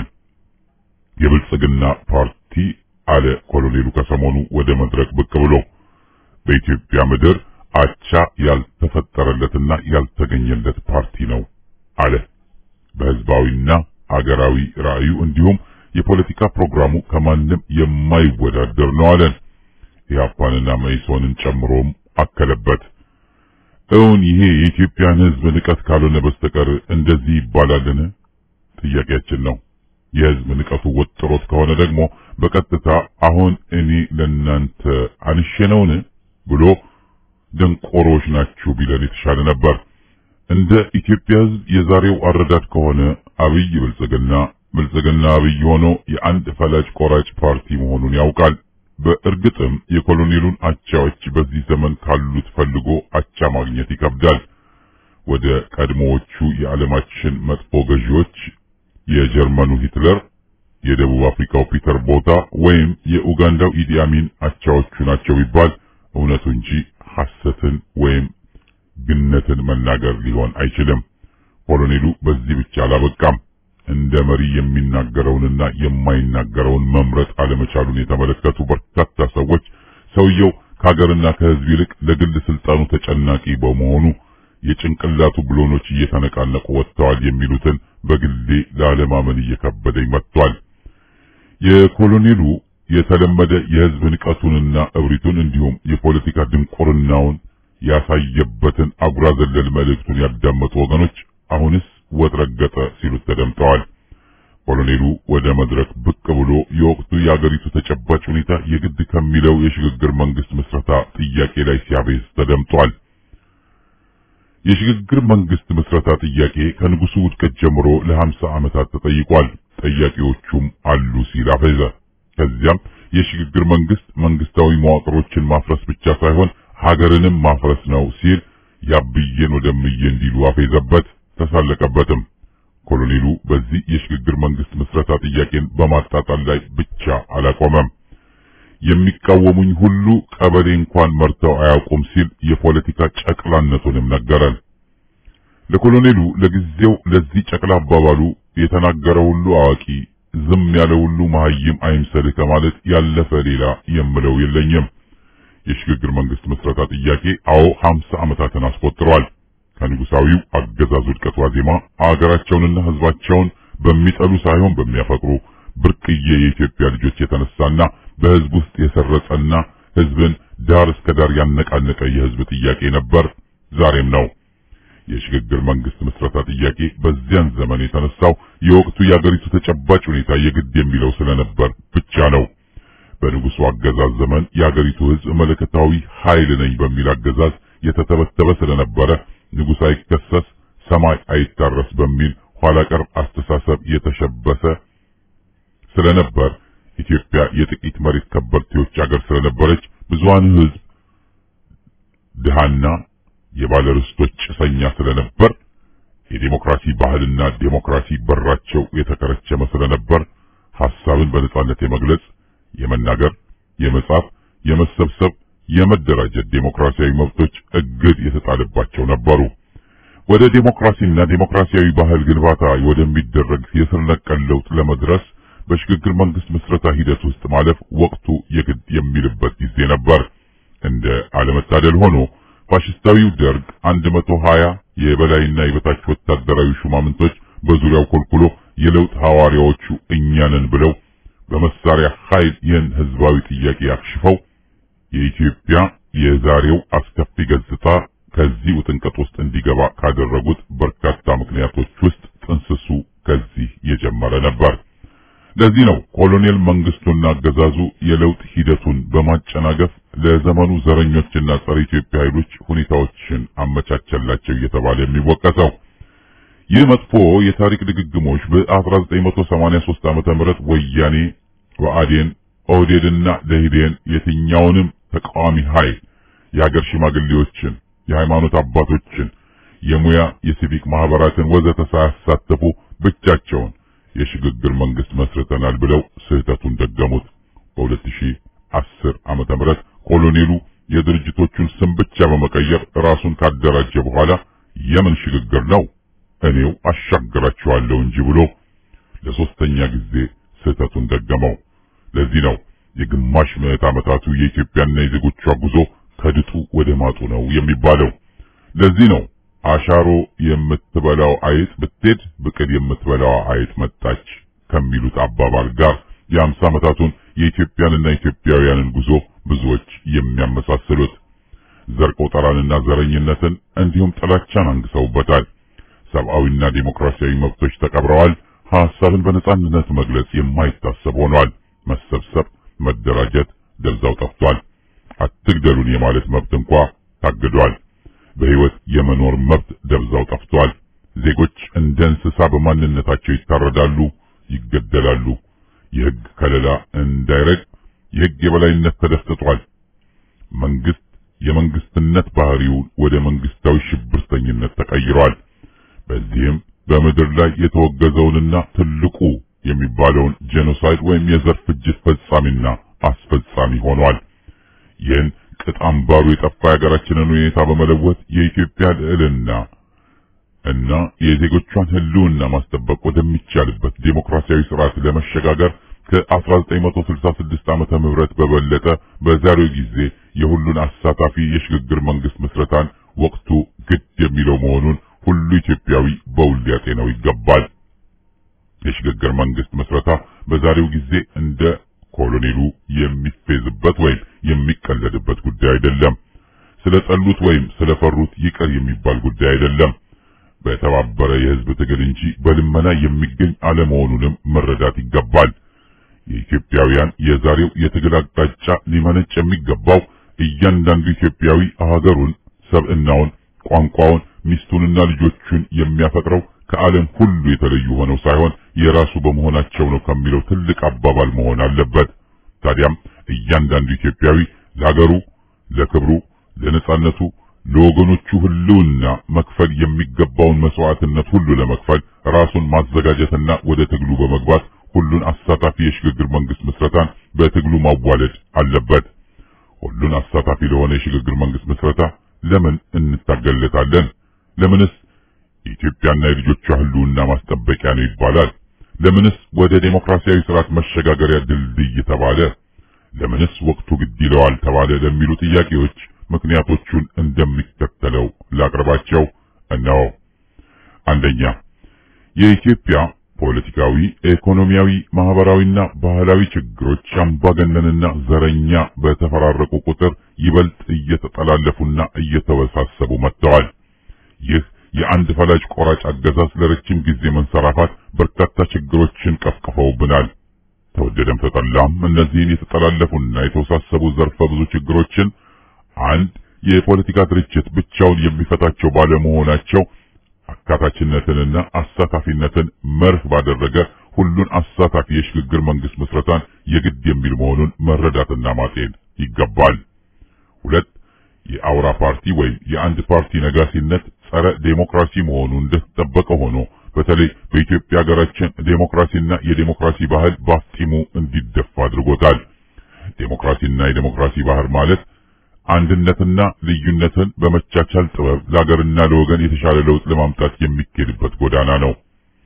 የብልጽግና ፓርቲ አለ ኮሎኔሉ ከሰሞኑ ወደ መድረክ ብቅ ብሎ በኢትዮጵያ ምድር አቻ ያልተፈጠረለትና ያልተገኘለት ፓርቲ ነው አለ። በህዝባዊና አገራዊ ራዕዩ እንዲሁም የፖለቲካ ፕሮግራሙ ከማንም የማይወዳደር ነው አለን። ኢህአፓንና መኢሶንን ጨምሮም አከለበት። እውን ይሄ የኢትዮጵያን ህዝብ ንቀት ካልሆነ በስተቀር እንደዚህ ይባላልን? ጥያቄያችን ነው። የህዝብ ንቀቱ ወጥሮት ከሆነ ደግሞ በቀጥታ አሁን እኔ ለናንተ አንሼ ነውን ብሎ ደንቆሮች ናችሁ ቢለን የተሻለ ነበር። እንደ ኢትዮጵያ ህዝብ የዛሬው አረዳድ ከሆነ አብይ ብልጽግና ብልጽግና አብይ ሆኖ የአንድ ፈላጭ ቆራጭ ፓርቲ መሆኑን ያውቃል። በእርግጥም የኮሎኔሉን አቻዎች በዚህ ዘመን ካሉት ፈልጎ አቻ ማግኘት ይከብዳል። ወደ ቀድሞዎቹ የዓለማችን መጥፎ ገዢዎች የጀርመኑ ሂትለር፣ የደቡብ አፍሪካው ፒተር ቦታ ወይም የኡጋንዳው ኢዲ አሚን አቻዎቹ ናቸው ቢባል እውነቱ እንጂ ሐሰትን ወይም ግነትን መናገር ሊሆን አይችልም። ኮሎኔሉ በዚህ ብቻ አላበቃም። እንደ መሪ የሚናገረውንና የማይናገረውን መምረጥ አለመቻሉን የተመለከቱ በርካታ ሰዎች ሰውየው ከሀገርና ከህዝብ ይልቅ ለግል ስልጣኑ ተጨናቂ በመሆኑ የጭንቅላቱ ብሎኖች እየተነቃነቁ ወጥተዋል የሚሉትን በግሌ ላለማመን እየከበደኝ መጥቷል። የኮሎኔሉ የተለመደ የህዝብ ንቀቱንና እብሪቱን እንዲሁም የፖለቲካ ድንቁርናውን ያሳየበትን አጉራ ዘለል መልእክቱን ያዳመጡ ወገኖች አሁንስ ወጥ ረገጠ ሲሉት ተደምጠዋል። ኮሎኔሉ ወደ መድረክ ብቅ ብሎ የወቅቱ የአገሪቱ ተጨባጭ ሁኔታ የግድ ከሚለው የሽግግር መንግስት ምስረታ ጥያቄ ላይ ሲያቤዝ ተደምጧል። የሽግግር መንግስት ምስረታ ጥያቄ ከንጉሱ ውድቀት ጀምሮ ለሀምሳ ዓመታት ተጠይቋል። ጠያቂዎቹም አሉ ሲል አፈዘ። ከዚያም የሽግግር መንግስት መንግስታዊ መዋቅሮችን ማፍረስ ብቻ ሳይሆን ሀገርንም ማፍረስ ነው ሲል ያብዬን ወደምዬ እንዲሉ አፌዘበት፣ ተሳለቀበትም። ኮሎኔሉ በዚህ የሽግግር መንግስት ምስረታ ጥያቄን በማጣጣል ላይ ብቻ አላቆመም። የሚቃወሙኝ ሁሉ ቀበሌ እንኳን መርተው አያውቁም ሲል የፖለቲካ ጨቅላነቱንም ነገረን። ለኮሎኔሉ ለጊዜው ለዚህ ጨቅላ አባባሉ የተናገረ ሁሉ አዋቂ፣ ዝም ያለ ሁሉ መሀይም አይምሰልህ ከማለት ያለፈ ሌላ የምለው የለኝም። የሽግግር መንግስት ምስረታ ጥያቄ አዎ ሀምሳ ዓመታትን አስቆጥሯል። ከንጉሳዊው አገዛዝ ውድቀት ዋዜማ አገራቸውንና ህዝባቸውን በሚጠሉ ሳይሆን በሚያፈቅሩ ብርቅዬ የኢትዮጵያ ልጆች የተነሳና በህዝብ ውስጥ የሰረጸና ህዝብን ዳር እስከ ዳር ያነቃነቀ የህዝብ ጥያቄ ነበር፣ ዛሬም ነው። የሽግግር መንግስት ምስረታ ጥያቄ በዚያን ዘመን የተነሳው የወቅቱ የአገሪቱ ተጨባጭ ሁኔታ የግድ የሚለው ስለነበር ብቻ ነው። በንጉሱ አገዛዝ ዘመን የአገሪቱ ህዝብ መለከታዊ ኃይል ነኝ በሚል አገዛዝ የተተበተበ ስለነበረ ንጉሥ አይከሰስ ሰማይ አይታረስ በሚል ኋላ ቀር አስተሳሰብ የተሸበሰ ስለነበር ኢትዮጵያ የጥቂት መሬት ከበርቴዎች አገር ስለነበረች ብዙሃን ህዝብ ድሃና የባለርስቶች ጭሰኛ ስለነበር የዴሞክራሲ ባህልና ዴሞክራሲ በራቸው የተከረቸመ ስለነበር ሐሳብን በነጻነት የመግለጽ፣ የመናገር፣ የመጻፍ፣ የመሰብሰብ፣ የመደራጀት ዴሞክራሲያዊ መብቶች እግድ የተጣለባቸው ነበሩ። ወደ ዴሞክራሲና ዴሞክራሲያዊ ባህል ግንባታ ወደሚደረግ የስር ነቀል ለውጥ ለመድረስ በሽግግር መንግስት ምስረታ ሂደት ውስጥ ማለፍ ወቅቱ የግድ የሚልበት ጊዜ ነበር። እንደ አለመታደል ሆኖ ፋሽስታዊው ደርግ 120 የበላይና የበታች ወታደራዊ ሹማምንቶች በዙሪያው ኮልኩሎ የለውጥ ሐዋርያዎቹ እኛ ነን ብለው በመሳሪያ ኃይል ይህን ህዝባዊ ጥያቄ አክሽፈው የኢትዮጵያ የዛሬው አስከፊ ገጽታ ከዚህ ውጥንቀት ውስጥ እንዲገባ ካደረጉት በርካታ ምክንያቶች ውስጥ ጥንስሱ ከዚህ የጀመረ ነበር። ለዚህ ነው ኮሎኔል መንግስቱና አገዛዙ የለውጥ ሂደቱን በማጨናገፍ ለዘመኑ ዘረኞችና ጸረ ኢትዮጵያ ኃይሎች ሁኔታዎችን አመቻቸላቸው እየተባለ የሚወቀሰው። ይህ መጥፎ የታሪክ ድግግሞች በ1983 ዓመተ ምህረት ወያኔ፣ ብአዴን፣ ኦህዴድና ደኢህዴን የትኛውንም ተቃዋሚ ኃይል የሀገር ሽማግሌዎችን፣ የሃይማኖት አባቶችን፣ የሙያ የሲቪክ ማህበራትን ወዘተ ሳያሳተፉ ብቻቸውን የሽግግር መንግስት መስርተናል ብለው ስህተቱን ደገሙት። በ2010 ዓመተ ምህረት ኮሎኔሉ የድርጅቶቹን ስም ብቻ በመቀየር ራሱን ካደራጀ በኋላ የምን ሽግግር ነው እኔው አሻግራቸዋለሁ እንጂ ብሎ ለሶስተኛ ጊዜ ስህተቱን ደገመው። ለዚህ ነው የግማሽ ምዕት ዓመታቱ የኢትዮጵያና የዜጎቿ ጉዞ ከድጡ ወደ ማጡ ነው የሚባለው። ለዚህ ነው አሻሮ የምትበላው አይጥ ብትሄድ ብቅል የምትበላው አይጥ መጣች ከሚሉት አባባል ጋር የአምሳ ዓመታቱን የኢትዮጵያንና ኢትዮጵያውያንን ጉዞ ብዙዎች የሚያመሳስሉት ዘር ቆጠራንና ዘረኝነትን እንዲሁም ጥላቻን አንግሰውበታል። ሰብአዊና ዴሞክራሲያዊ መብቶች ተቀብረዋል። ሐሳብን በነጻነት መግለጽ የማይታሰብ ሆኗል። መሰብሰብ፣ መደራጀት ደብዛው ጠፍቷል። አትግደሉን የማለት መብት እንኳ ታግዷል። በሕይወት የመኖር መብት ደብዛው ጠፍቷል። ዜጎች እንደ እንስሳ በማንነታቸው ይታረዳሉ፣ ይገደላሉ። የሕግ ከለላ እንዳይረግ የሕግ የበላይነት ተደፍጥጧል። መንግስት የመንግስትነት ባህሪው ወደ መንግስታዊ ሽብርተኝነት ተቀይሯል። በዚህም በምድር ላይ የተወገዘውንና ትልቁ የሚባለውን ጄኖሳይድ ወይም የዘር ፍጅት ፈጻሚና አስፈጻሚ ሆኗል። ይህን ቅጥ አምባሩ የጠፋ የሀገራችንን ሁኔታ በመለወጥ የኢትዮጵያ ልዕልና እና የዜጎቿን ሕልውና ማስጠበቅ ወደሚቻልበት ዴሞክራሲያዊ ስርዓት ለመሸጋገር ከ1966 ዓመተ ምህረት በበለጠ በዛሬው ጊዜ የሁሉን አሳታፊ የሽግግር መንግስት ምስረታን ወቅቱ ግድ የሚለው መሆኑን ሁሉ ኢትዮጵያዊ በውል ሊያጤነው ይገባል። የሽግግር መንግስት ምስረታ በዛሬው ጊዜ እንደ ኮሎኔሉ የሚፌዝበት ወይም የሚቀለድበት ጉዳይ አይደለም። ስለጠሉት ወይም ስለፈሩት ይቅር የሚባል ጉዳይ አይደለም። በተባበረ የህዝብ ትግል እንጂ በልመና የሚገኝ አለመሆኑንም መረዳት ይገባል። የኢትዮጵያውያን የዛሬው የትግል አቅጣጫ ሊመነጭ የሚገባው እያንዳንዱ ኢትዮጵያዊ ሀገሩን፣ ሰብዕናውን፣ ቋንቋውን፣ ሚስቱንና ልጆቹን የሚያፈቅረው ከዓለም ሁሉ የተለዩ ሆነው ሳይሆን የራሱ በመሆናቸው ነው ከሚለው ትልቅ አባባል መሆን አለበት። ታዲያም እያንዳንዱ ኢትዮጵያዊ ለሀገሩ፣ ለክብሩ፣ ለነጻነቱ፣ ለወገኖቹ ህልውና መክፈል የሚገባውን መስዋዕትነት ሁሉ ለመክፈል ራሱን ማዘጋጀትና ወደ ትግሉ በመግባት ሁሉን አሳታፊ የሽግግር መንግስት ምስረታን በትግሉ ማዋለድ አለበት። ሁሉን አሳታፊ ለሆነ የሽግግር መንግስት ምስረታ ለምን እንታገለታለን? ለምንስ የኢትዮጵያና የልጆቿ ህልውና ማስጠበቂያ ነው ይባላል? ለምንስ ወደ ዴሞክራሲያዊ ስርዓት መሸጋገሪያ ድልድይ ተባለ? ለምንስ ወቅቱ ግድ ይለዋል ተባለ? ለሚሉ ጥያቄዎች ምክንያቶቹን እንደሚከተለው ላቅርባቸው። እነሆ። አንደኛ የኢትዮጵያ ፖለቲካዊ፣ ኢኮኖሚያዊ፣ ማህበራዊና ባህላዊ ችግሮች አምባገነንና ዘረኛ በተፈራረቁ ቁጥር ይበልጥ እየተጠላለፉና እየተወሳሰቡ መጥተዋል። ይህ የአንድ ፈላጭ ቆራጭ አገዛዝ ለረጅም ጊዜ መንሰራፋት በርካታ ችግሮችን ቀፍቅፈውብናል። ተወደደም ተጠላም እነዚህን የተጠላለፉና የተወሳሰቡ ዘርፈ ብዙ ችግሮችን አንድ የፖለቲካ ድርጅት ብቻውን የሚፈታቸው ባለመሆናቸው አካታችነትንና አሳታፊነትን መርህ ባደረገ ሁሉን አሳታፊ የሽግግር መንግስት ምስረታን የግድ የሚል መሆኑን መረዳትና ማጤን ይገባል። ሁለት የአውራ ፓርቲ ወይም የአንድ ፓርቲ ነጋሲነት ጸረ ዴሞክራሲ መሆኑ እንደተጠበቀ ሆኖ በተለይ በኢትዮጵያ ሀገራችን ዴሞክራሲና የዴሞክራሲ ባህል ባፍጢሙ እንዲደፋ አድርጎታል። ዴሞክራሲና የዴሞክራሲ ባህል ማለት አንድነትና ልዩነትን በመቻቻል ጥበብ ለሀገርና ለወገን የተሻለ ለውጥ ለማምጣት የሚኬድበት ጎዳና ነው።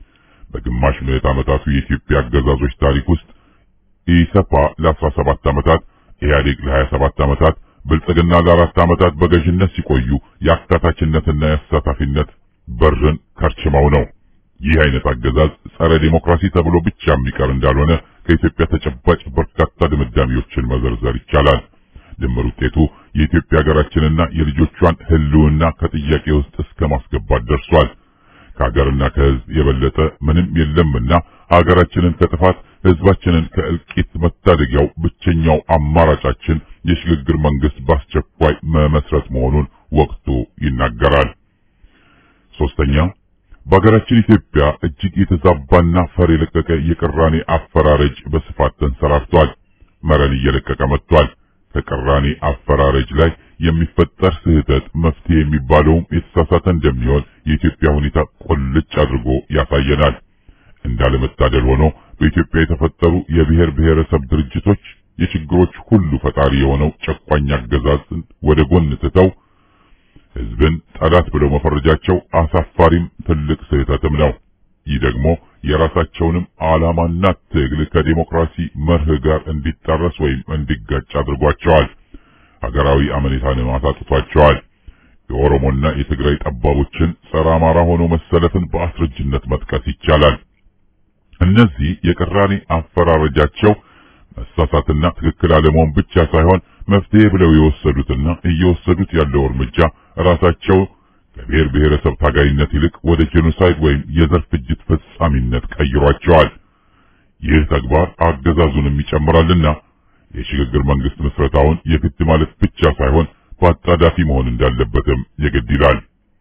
በግማሽ ምዕት ዓመታቱ የኢትዮጵያ አገዛዞች ታሪክ ውስጥ ኢሰፓ ለ17 ዓመታት፣ ኢህአዴግ ለ27 ዓመታት፣ ብልጽግና ለአራት ዓመታት በገዥነት ሲቆዩ የአካታችነትና የአሳታፊነት በርን ከርችመው ነው። ይህ አይነት አገዛዝ ጸረ ዴሞክራሲ ተብሎ ብቻ የሚቀር እንዳልሆነ ከኢትዮጵያ ተጨባጭ በርካታ ድምዳሜዎችን መዘርዘር ይቻላል። ድምር ውጤቱ የኢትዮጵያ ሀገራችንና የልጆቿን ሕልውና ከጥያቄ ውስጥ እስከ ማስገባት ደርሷል። ከሀገርና ከሕዝብ የበለጠ ምንም የለምና አገራችንን ከጥፋት ህዝባችንን ከእልቂት መታደጊያው ብቸኛው አማራጫችን የሽግግር መንግስት በአስቸኳይ መመስረት መሆኑን ወቅቱ ይናገራል። ሶስተኛ በሀገራችን ኢትዮጵያ እጅግ የተዛባና ፈር የለቀቀ የቅራኔ አፈራረጅ በስፋት ተንሰራፍቷል። መረን እየለቀቀ መጥቷል። ከቅራኔ አፈራረጅ ላይ የሚፈጠር ስህተት መፍትሄ የሚባለውም የተሳሳተ እንደሚሆን የኢትዮጵያ ሁኔታ ቁልጭ አድርጎ ያሳየናል። እንዳለመታደል ሆኖ በኢትዮጵያ የተፈጠሩ የብሔር ብሔረሰብ ድርጅቶች የችግሮች ሁሉ ፈጣሪ የሆነው ጨቋኝ አገዛዝን ወደ ጎን ትተው ህዝብን ጠላት ብለው መፈረጃቸው አሳፋሪም ትልቅ ስህተትም ነው። ይህ ደግሞ የራሳቸውንም ዓላማና ትግል ከዲሞክራሲ መርህ ጋር እንዲጣረስ ወይም እንዲጋጭ አድርጓቸዋል። ሀገራዊ አመኔታንም አሳጥቷቸዋል። የኦሮሞና የትግራይ ጠባቦችን ጸረ አማራ ሆኖ መሰለፍን በአስረጅነት መጥቀስ ይቻላል። እነዚህ የቅራኔ አፈራረጃቸው መሳሳትና ትክክል አለመሆን ብቻ ሳይሆን መፍትሄ ብለው የወሰዱትና እየወሰዱት ያለው እርምጃ ራሳቸው ከብሔር ብሔረሰብ ታጋይነት ይልቅ ወደ ጄኖሳይድ ወይም የዘር ፍጅት ፈጻሚነት ቀይሯቸዋል። ይህ ተግባር አገዛዙንም ይጨምራልና የሽግግር መንግስት ምስረታውን የግድ ማለት ብቻ ሳይሆን በአጣዳፊ መሆን እንዳለበትም የግድ ይላል።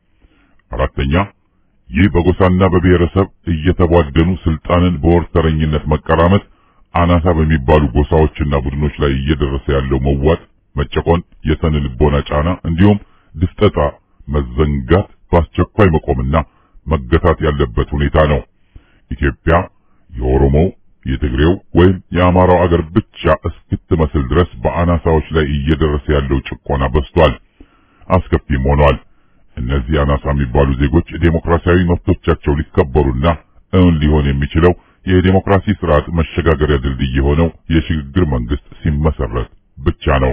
አራተኛ ይህ በጎሳና በብሔረሰብ እየተቧደኑ ስልጣንን በወርተረኝነት መቀራመት አናሳ በሚባሉ ጎሳዎችና ቡድኖች ላይ እየደረሰ ያለው መዋጥ፣ መጨቆን፣ የስነ ልቦና ጫና እንዲሁም ድፍጠጣ፣ መዘንጋት በአስቸኳይ መቆምና መገታት ያለበት ሁኔታ ነው። ኢትዮጵያ የኦሮሞው፣ የትግሬው ወይም የአማራው አገር ብቻ እስክትመስል ድረስ በአናሳዎች ላይ እየደረሰ ያለው ጭቆና በዝቷል፣ አስከፊም ሆኗል። እነዚህ አናሳ የሚባሉ ዜጎች ዴሞክራሲያዊ መብቶቻቸው ሊከበሩና እውን ሊሆን የሚችለው የዴሞክራሲ ስርዓት መሸጋገሪያ ድልድይ የሆነው የሽግግር መንግስት ሲመሰረት ብቻ ነው።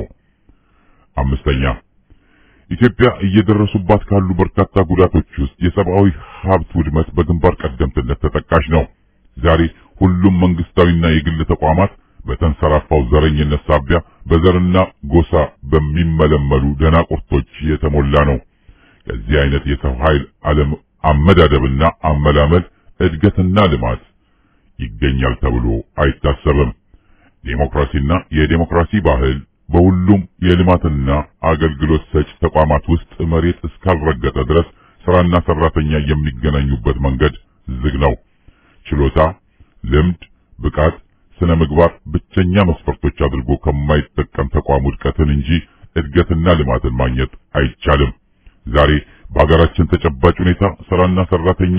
አምስተኛ ኢትዮጵያ እየደረሱባት ካሉ በርካታ ጉዳቶች ውስጥ የሰብአዊ ሀብት ውድመት በግንባር ቀደምትነት ተጠቃሽ ነው። ዛሬ ሁሉም መንግስታዊና የግል ተቋማት በተንሰራፋው ዘረኝነት ሳቢያ በዘርና ጎሳ በሚመለመሉ ደናቁርቶች የተሞላ ነው። ከዚህ አይነት የሰው ኃይል ዓለም አመዳደብና አመላመል እድገትና ልማት ይገኛል ተብሎ አይታሰብም። ዴሞክራሲና የዴሞክራሲ ባህል በሁሉም የልማትና አገልግሎት ሰጭ ተቋማት ውስጥ መሬት እስካልረገጠ ድረስ ስራና ሰራተኛ የሚገናኙበት መንገድ ዝግ ነው። ችሎታ፣ ልምድ፣ ብቃት፣ ስነ ምግባር ብቸኛ መስፈርቶች አድርጎ ከማይጠቀም ተቋም ውድቀትን እንጂ እድገትና ልማትን ማግኘት አይቻልም። ዛሬ በሀገራችን ተጨባጭ ሁኔታ ስራና ሰራተኛ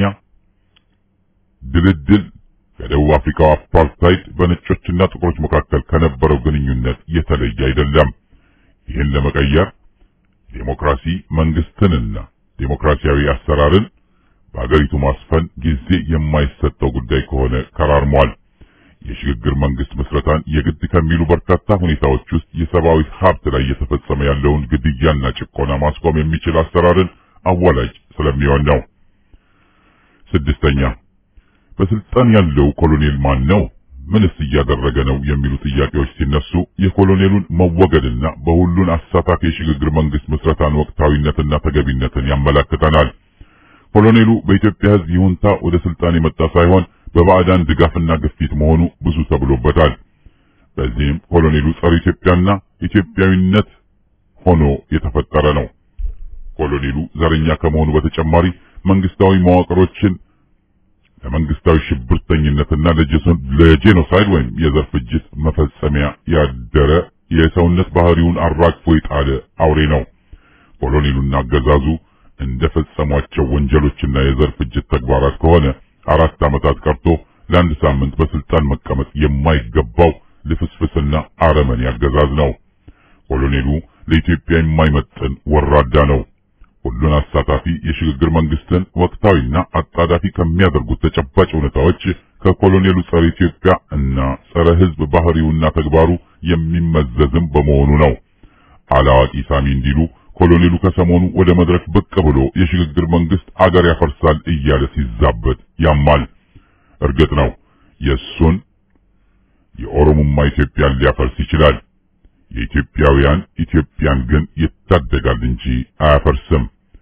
ድልድል ከደቡብ አፍሪካው አፓርታይድ በነጮችና ጥቁሮች መካከል ከነበረው ግንኙነት የተለየ አይደለም። ይህን ለመቀየር ዴሞክራሲ መንግስትንና ዴሞክራሲያዊ አሰራርን በአገሪቱ ማስፈን ጊዜ የማይሰጠው ጉዳይ ከሆነ ከራርሟል። የሽግግር መንግስት ምስረታን የግድ ከሚሉ በርካታ ሁኔታዎች ውስጥ የሰብአዊ ሀብት ላይ እየተፈጸመ ያለውን ግድያና ጭቆና ማስቆም የሚችል አሰራርን አዋላጅ ስለሚሆን ነው። ስድስተኛ በስልጣን ያለው ኮሎኔል ማን ነው? ምንስ እያደረገ ነው? የሚሉ ጥያቄዎች ሲነሱ የኮሎኔሉን መወገድና በሁሉን አሳታፊ የሽግግር መንግስት ምስረታን ወቅታዊነትና ተገቢነትን ያመላክተናል። ኮሎኔሉ በኢትዮጵያ ሕዝብ ይሁንታ ወደ ስልጣን የመጣ ሳይሆን በባዕዳን ድጋፍና ግፊት መሆኑ ብዙ ተብሎበታል። በዚህም ኮሎኔሉ ጸረ ኢትዮጵያና ኢትዮጵያዊነት ሆኖ የተፈጠረ ነው። ኮሎኔሉ ዘረኛ ከመሆኑ በተጨማሪ መንግስታዊ መዋቅሮችን ለመንግስታዊ ሽብርተኝነትና ለጄኖሳይድ ወይም የዘር ፍጅት መፈጸሚያ ያደረ የሰውነት ባህሪውን አራግፎ የጣለ አውሬ ነው። ኮሎኔሉና አገዛዙ እንደፈጸሟቸው ወንጀሎችና የዘር ፍጅት ተግባራት ከሆነ አራት ዓመታት ቀርቶ ለአንድ ሳምንት በስልጣን መቀመጥ የማይገባው ልፍስፍስና አረመኔ አገዛዝ ነው። ኮሎኔሉ ለኢትዮጵያ የማይመጥን ወራዳ ነው። ሁሉን አሳታፊ የሽግግር መንግስትን ወቅታዊና አጣዳፊ ከሚያደርጉት ተጨባጭ ሁኔታዎች ከኮሎኔሉ ጸረ ኢትዮጵያ እና ጸረ ሕዝብ ባህሪውና ተግባሩ የሚመዘዝም በመሆኑ ነው። አላዋቂ ሳሚ እንዲሉ ኮሎኔሉ ከሰሞኑ ወደ መድረክ ብቅ ብሎ የሽግግር መንግስት አገር ያፈርሳል እያለ ሲዛበት ያማል። እርግጥ ነው የእሱን የኦሮሞማ ኢትዮጵያን ሊያፈርስ ይችላል። የኢትዮጵያውያን ኢትዮጵያን ግን ይታደጋል እንጂ አያፈርስም።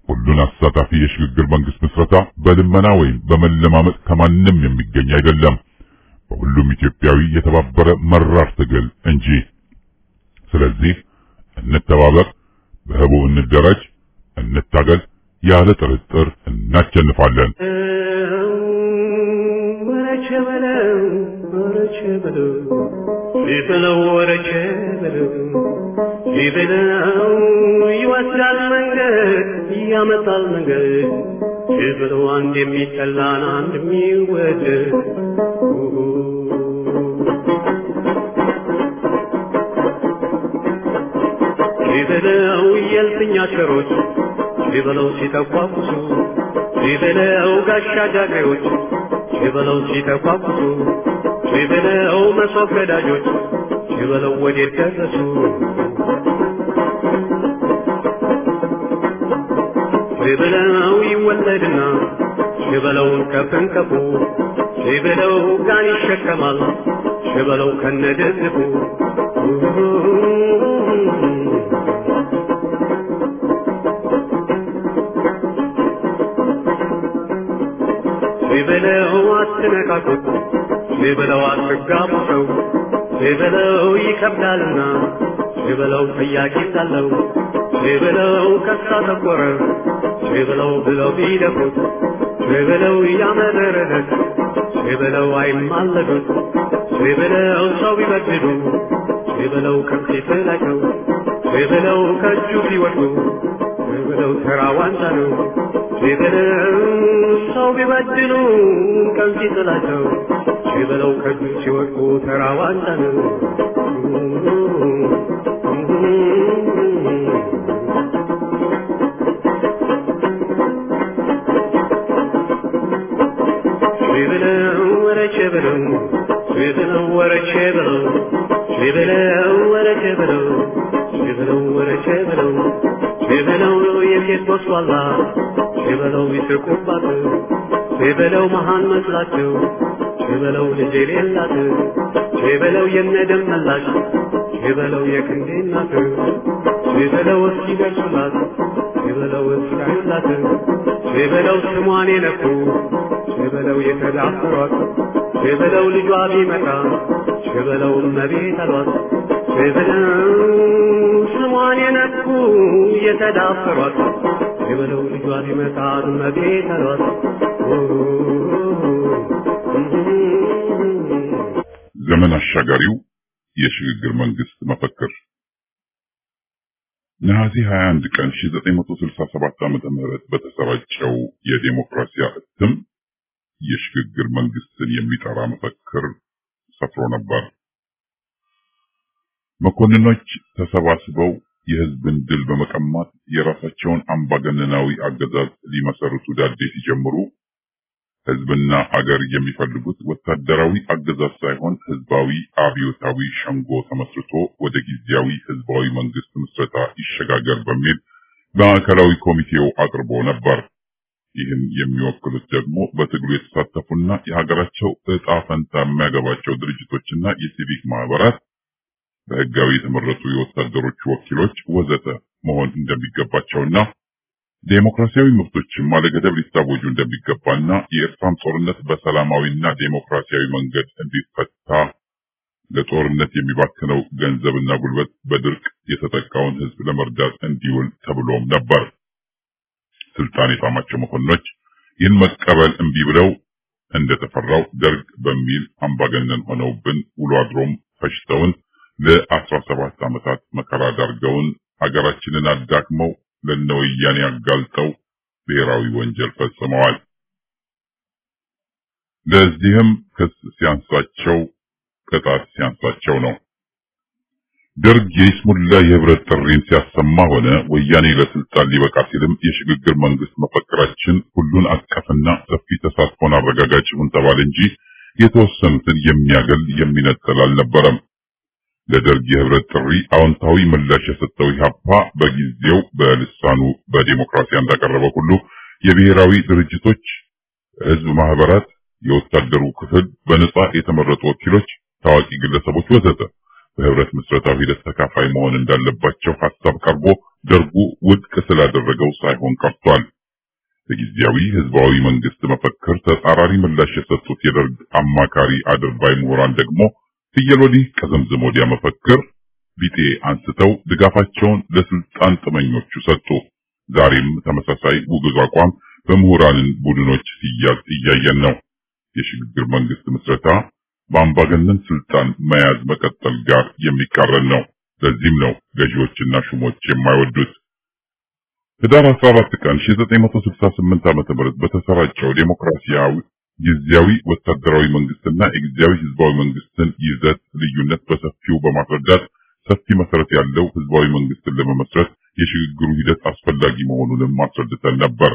ሁሉን አሳታፊ የሽግግር መንግስት ምስረታ በልመና ወይም በመለማመጥ ከማንም የሚገኝ አይደለም፣ በሁሉም ኢትዮጵያዊ የተባበረ መራር ትግል እንጂ። ስለዚህ እንተባበር፣ በህቡ እንደራጅ፣ እንታገል፣ ያለ ጥርጥር እናሸንፋለን። ወረቸ በለው ወረቸ በለው ይበለው ወረቸ በለው ይበለው ይወስዳል መንገድ ያመጣል መንገድ ይበለው አንድ የሚጠላን አንድ የሚወደድ ይበለው የልፍኛ ቸሮች ይበለው ሲተኳኩሱ ይበለው ጋሻ ጃግሬዎች ይበለው ሲተኳኩሱ ይበለው መሶብ ገዳጆች ይበለው ወዴት ደረሱ ይበለው ይወለድና ይበለውን ከፍንከፉ ይበለው ጋን ይሸከማል ይበለው ከነደግፉ ይበለው አትነካኩት ይበለው አትጋቡ ሰው ይበለው ይከብዳልና ይበለው ጥያቄ ሳለው ይበለው ከሳ ተቆረ ይበለው ብለው ቢደፉት ይበለው ያመረረት ይበለው አይማለዱት ይበለው ሰው ቢበድሉ ይበለው ከፊት ላቸው ይበለው ከእጁ ቢወድቁ ይበለው ተራ ዋንጫ ነው ይበለው ሰው ቢበድሉ ከፊት ላቸው ይበለው ከእጁ ሲወድቁ ተራ ዋንጫ ነው ይበለው ወረቼ በለው ይበለው ወረቼ በለው ይበለው ወረቼ በለው ይበለው ወረቼ በለው ይበለው የሴት ቦስዋላ ይበለው ይስቁባት ይበለው መሃን መስላቸው ይበለው ልጅ የሌላት ይበለው የነደም መላሽ ይበለው የክንዴ እናት ይበለው እስኪደርሱላት ይበለው እስካዩላት ይበለው ስሟን የነኩ ይበለው የተዳፈሯት ይበለው ልጇ ቢመጣ ይበለው እመቤት አሏት ይበለው ስሟን የነኩ የተዳፈሯት ይበለው ልጇ ቢመጣ እመቤት አሏት ዘመን አሻጋሪው የሽግግር መንግስት መፈክር ነሐሴ 21 ቀን 1967 ዓመተ ምህረት በተሰራጨው የዴሞክራሲያ እትም የሽግግር መንግስትን የሚጠራ መፈክር ሰፍሮ ነበር። መኮንኖች ተሰባስበው የህዝብን ድል በመቀማት የራሳቸውን አምባገነናዊ አገዛዝ ሊመሰርቱ ዳዴ ሲጀምሩ ህዝብና አገር የሚፈልጉት ወታደራዊ አገዛዝ ሳይሆን ህዝባዊ አብዮታዊ ሸንጎ ተመስርቶ ወደ ጊዜያዊ ህዝባዊ መንግስት ምስረታ ይሸጋገር በሚል ማዕከላዊ ኮሚቴው አቅርቦ ነበር። ይህን የሚወክሉት ደግሞ በትግሉ የተሳተፉና የሀገራቸው እጣ ፈንታ የሚያገባቸው ድርጅቶችና የሲቪክ ማህበራት፣ በህጋዊ የተመረጡ የወታደሮች ወኪሎች ወዘተ መሆን እንደሚገባቸውና ዴሞክራሲያዊ መብቶችም አለገደብ ሊታወጁ እንደሚገባና የኤርትራም ጦርነት በሰላማዊና ዴሞክራሲያዊ መንገድ እንዲፈታ ለጦርነት የሚባክነው ገንዘብና ጉልበት በድርቅ የተጠቃውን ህዝብ ለመርዳት እንዲውል ተብሎም ነበር። ስልጣን የጣማቸው መኮንኖች ይህን መቀበል እምቢ ብለው እንደተፈራው ደርግ በሚል አምባገነን ሆነውብን ውሎ አድሮም ፈጅተውን ለአስራ ሰባት ዓመታት መከራ ዳርገውን ሀገራችንን አዳክመው ለነወያኔ አጋልጠው ብሔራዊ ወንጀል ፈጽመዋል። ለዚህም ክስ ሲያንሳቸው ቅጣት ሲያንሳቸው ነው። ደርግ የይስሙላ የህብረት ጥሪን ሲያሰማ ሆነ ወያኔ ለስልጣን ሊበቃ ሲልም የሽግግር መንግስት መፈክራችን ሁሉን አቀፍና ሰፊ ተሳትፎን አረጋጋጭ ይሁን ተባለ እንጂ የተወሰኑትን የሚያገል የሚነጥል አልነበረም። ለደርግ የህብረት ጥሪ አዎንታዊ ምላሽ የሰጠው ኢህአፓ በጊዜው በልሳኑ በዲሞክራሲ እንዳቀረበው ሁሉ የብሔራዊ ድርጅቶች፣ ህዝብ ማህበራት፣ የወታደሩ ክፍል፣ በነጻ የተመረጡ ወኪሎች፣ ታዋቂ ግለሰቦች ወዘተ በህብረት ምስረታዊ ሂደት ተካፋይ መሆን እንዳለባቸው ሀሳብ ቀርቦ ደርጉ ውድቅ ስላደረገው ሳይሆን ቀርቷል። በጊዜያዊ ህዝባዊ መንግስት መፈክር ተጻራሪ ምላሽ የሰጡት የደርግ አማካሪ አድርባይ ምሁራን ደግሞ ፍየል ወዲህ ቀዘምዝም ወዲያ መፈክር ቢጤ አንስተው ድጋፋቸውን ለስልጣን ጥመኞቹ ሰጡ። ዛሬም ተመሳሳይ ውግዝ አቋም በምሁራንን ቡድኖች ሲያዝ እያየን ነው። የሽግግር መንግስት ምስረታ በአምባገነን ስልጣን መያዝ መቀጠል ጋር የሚቃረን ነው። ለዚህም ነው ገዢዎችና ሹሞች የማይወዱት። ህዳር 14 ቀን 1968 ዓ.ም በተሰራጨው ዴሞክራሲያዊ ጊዜያዊ ወታደራዊ መንግስትና የጊዜያዊ ህዝባዊ መንግስትን ይዘት ልዩነት በሰፊው በማስረዳት ሰፊ መሰረት ያለው ህዝባዊ መንግስትን ለመመስረት የሽግግሩ ሂደት አስፈላጊ መሆኑንም አስረድተን ነበር።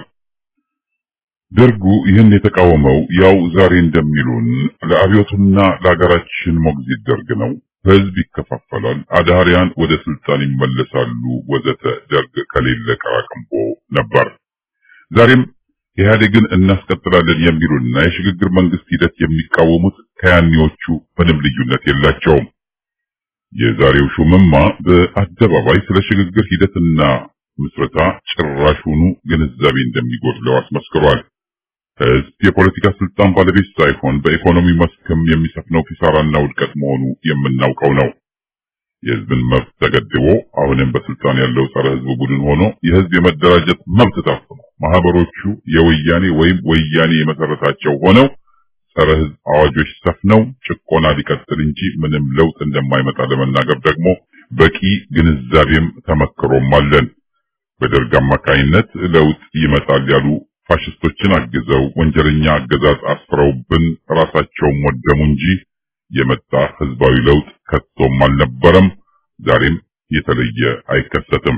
ደርጉ ይህን የተቃወመው ያው ዛሬ እንደሚሉን ለአብዮቱና ለሀገራችን ሞግዚት ደርግ ነው። ህዝብ ይከፋፈላል፣ አዳሪያን ወደ ስልጣን ይመለሳሉ፣ ወዘተ ደርግ ከሌለ ቀራቅንቦ ነበር። ዛሬም ኢህአዴግን እናስቀጥላለን የሚሉና የሽግግር መንግስት ሂደት የሚቃወሙት ከያኔዎቹ ምንም ልዩነት የላቸውም። የዛሬው ሹምማ በአደባባይ ስለ ሽግግር ሂደትና ምስረታ ጭራሹኑ ግንዛቤ እንደሚጎድለው አስመስክሯል። ህዝብ የፖለቲካ ስልጣን ባለቤት ሳይሆን በኢኮኖሚ መስክም የሚሰፍነው ኪሳራና ውድቀት መሆኑ የምናውቀው ነው። የህዝብን መብት ተገድቦ አሁንም በስልጣን ያለው ጸረ ህዝብ ቡድን ሆኖ የህዝብ የመደራጀት መብት ታፍኖ ማህበሮቹ የወያኔ ወይም ወያኔ የመሰረታቸው ሆነው ጸረ ህዝብ አዋጆች ሰፍነው ጭቆና ሊቀጥል እንጂ ምንም ለውጥ እንደማይመጣ ለመናገር ደግሞ በቂ ግንዛቤም ተመክሮም አለን። በደርግ አማካይነት ለውጥ ይመጣል ያሉ ፋሽስቶችን አግዘው ወንጀለኛ አገዛዝ አስፍረውብን ራሳቸውም ወደሙ እንጂ የመጣ ህዝባዊ ለውጥ ከቶም አልነበረም። ዛሬም የተለየ አይከሰትም።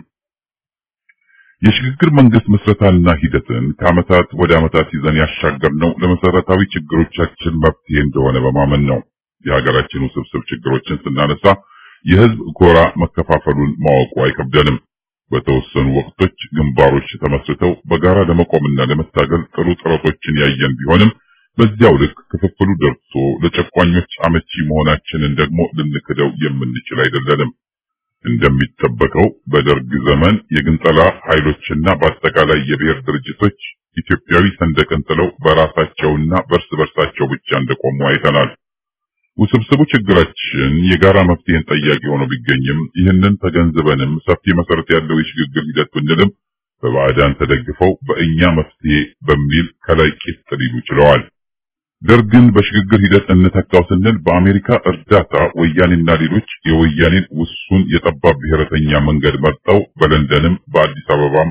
የሽግግር መንግስት ምስረታና ሂደትን ከዓመታት ወደ ዓመታት ይዘን ያሻገርነው ለመሰረታዊ ችግሮቻችን መፍትሄ እንደሆነ በማመን ነው። የሀገራችን ውስብስብ ችግሮችን ስናነሳ የህዝብ ጎራ መከፋፈሉን ማወቁ አይከብደንም። በተወሰኑ ወቅቶች ግንባሮች ተመስርተው በጋራ ለመቆምና ለመታገል ጥሩ ጥረቶችን ያየን ቢሆንም በዚያው ልክ ክፍፍሉ ደርሶ ለጨቋኞች አመቺ መሆናችንን ደግሞ ልንክደው የምንችል አይደለንም። እንደሚጠበቀው በደርግ ዘመን የግንጠላ ኃይሎችና በአጠቃላይ የብሔር ድርጅቶች ኢትዮጵያዊ ሰንደቅን ጥለው በራሳቸውና በርስ በርሳቸው ብቻ እንደቆሙ አይተናል። ውስብስቡ ችግራችን የጋራ መፍትሄን ጠያቂ ሆኖ ቢገኝም ይህንን ተገንዝበንም ሰፊ መሰረት ያለው የሽግግር ሂደት ብንልም በባዕዳን ተደግፈው በእኛ መፍትሄ በሚል ከላይ ቂጥ ሊሉ ችለዋል። ደርግን በሽግግር ሂደት እንተካው ስንል በአሜሪካ እርዳታ ወያኔና ሌሎች የወያኔን ውሱን የጠባብ ብሔረተኛ መንገድ መርጠው በለንደንም በአዲስ አበባም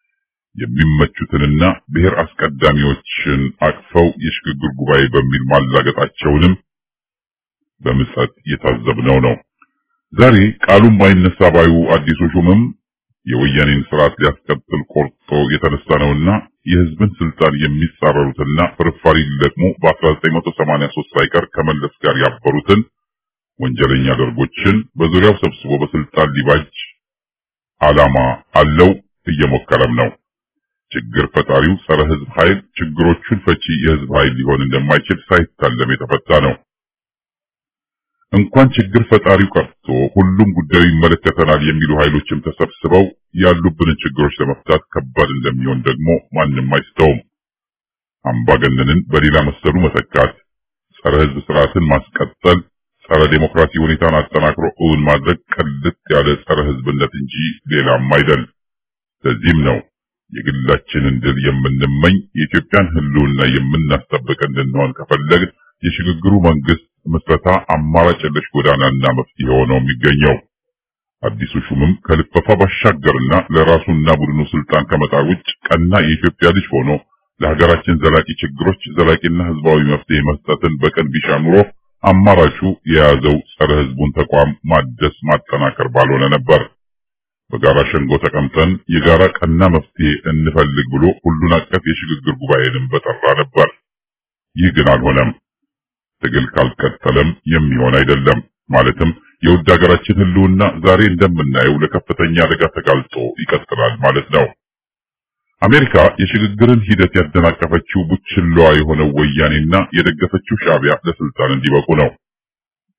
የሚመቹትንና ብሔር አስቀዳሚዎችን አቅፈው የሽግግር ጉባኤ በሚል ማላገጣቸውንም በምጸት የታዘብነው ነው። ዛሬ ቃሉም ባይነሳ ባዩ አዲሱ ሹምም የወያኔን ስርዓት ሊያስቀጥል ቆርጦ የተነሳ ነውና የህዝብን ስልጣን የሚጻረሩትና ፍርፋሪ ሊለቅሙ በ1983 ሳይቀር ከመለስ ጋር ያበሩትን ወንጀለኛ ደርጎችን በዙሪያው ሰብስቦ በስልጣን ሊባጅ ዓላማ አለው፣ እየሞከረም ነው። ችግር ፈጣሪው ጸረ ህዝብ ኃይል ችግሮቹን ፈቺ የህዝብ ኃይል ሊሆን እንደማይችል ሳይታለም የተፈታ ነው። እንኳን ችግር ፈጣሪው ቀርቶ ሁሉም ጉዳዩ ይመለከተናል የሚሉ ኃይሎችም ተሰብስበው ያሉብንን ችግሮች ለመፍታት ከባድ እንደሚሆን ደግሞ ማንም አይስተውም። አምባገነንን በሌላ መሰሉ መተካት፣ ጸረ ህዝብ ስርዓትን ማስቀጠል፣ ጸረ ዴሞክራሲ ሁኔታን አጠናክሮ እውን ማድረግ ቅልጥ ያለ ጸረ ህዝብነት እንጂ ሌላም አይደል። ለዚህም ነው የግላችንን ድል የምንመኝ የኢትዮጵያን ህልውና የምናስጠብቅ እንድንሆን ከፈለግን የሽግግሩ መንግስት ምስረታ አማራጭ የለሽ ጎዳናና መፍትሄ ሆኖ የሚገኘው። አዲሱ ሹምም ከልፈፋ ባሻገርና ለራሱና ቡድኑ ስልጣን ከመጣር ውጭ ቀና የኢትዮጵያ ልጅ ሆኖ ለሀገራችን ዘላቂ ችግሮች ዘላቂና ህዝባዊ መፍትሄ መስጠትን በቀን ቢሻ ኑሮ አማራጩ የያዘው ጸረ ህዝቡን ተቋም ማደስ ማጠናከር ባልሆነ ነበር። በጋራ ሸንጎ ተቀምጠን የጋራ ቀና መፍትሄ እንፈልግ ብሎ ሁሉን አቀፍ የሽግግር ጉባኤንም በጠራ ነበር። ይህ ግን አልሆነም። ትግል ካልቀጠለም የሚሆን አይደለም። ማለትም የውድ ሀገራችን ህልውና ዛሬ እንደምናየው ለከፍተኛ አደጋ ተጋልጦ ይቀጥላል ማለት ነው። አሜሪካ የሽግግርን ሂደት ያደናቀፈችው ቡችላዋ የሆነው ወያኔና የደገፈችው ሻዕቢያ ለስልጣን እንዲበቁ ነው።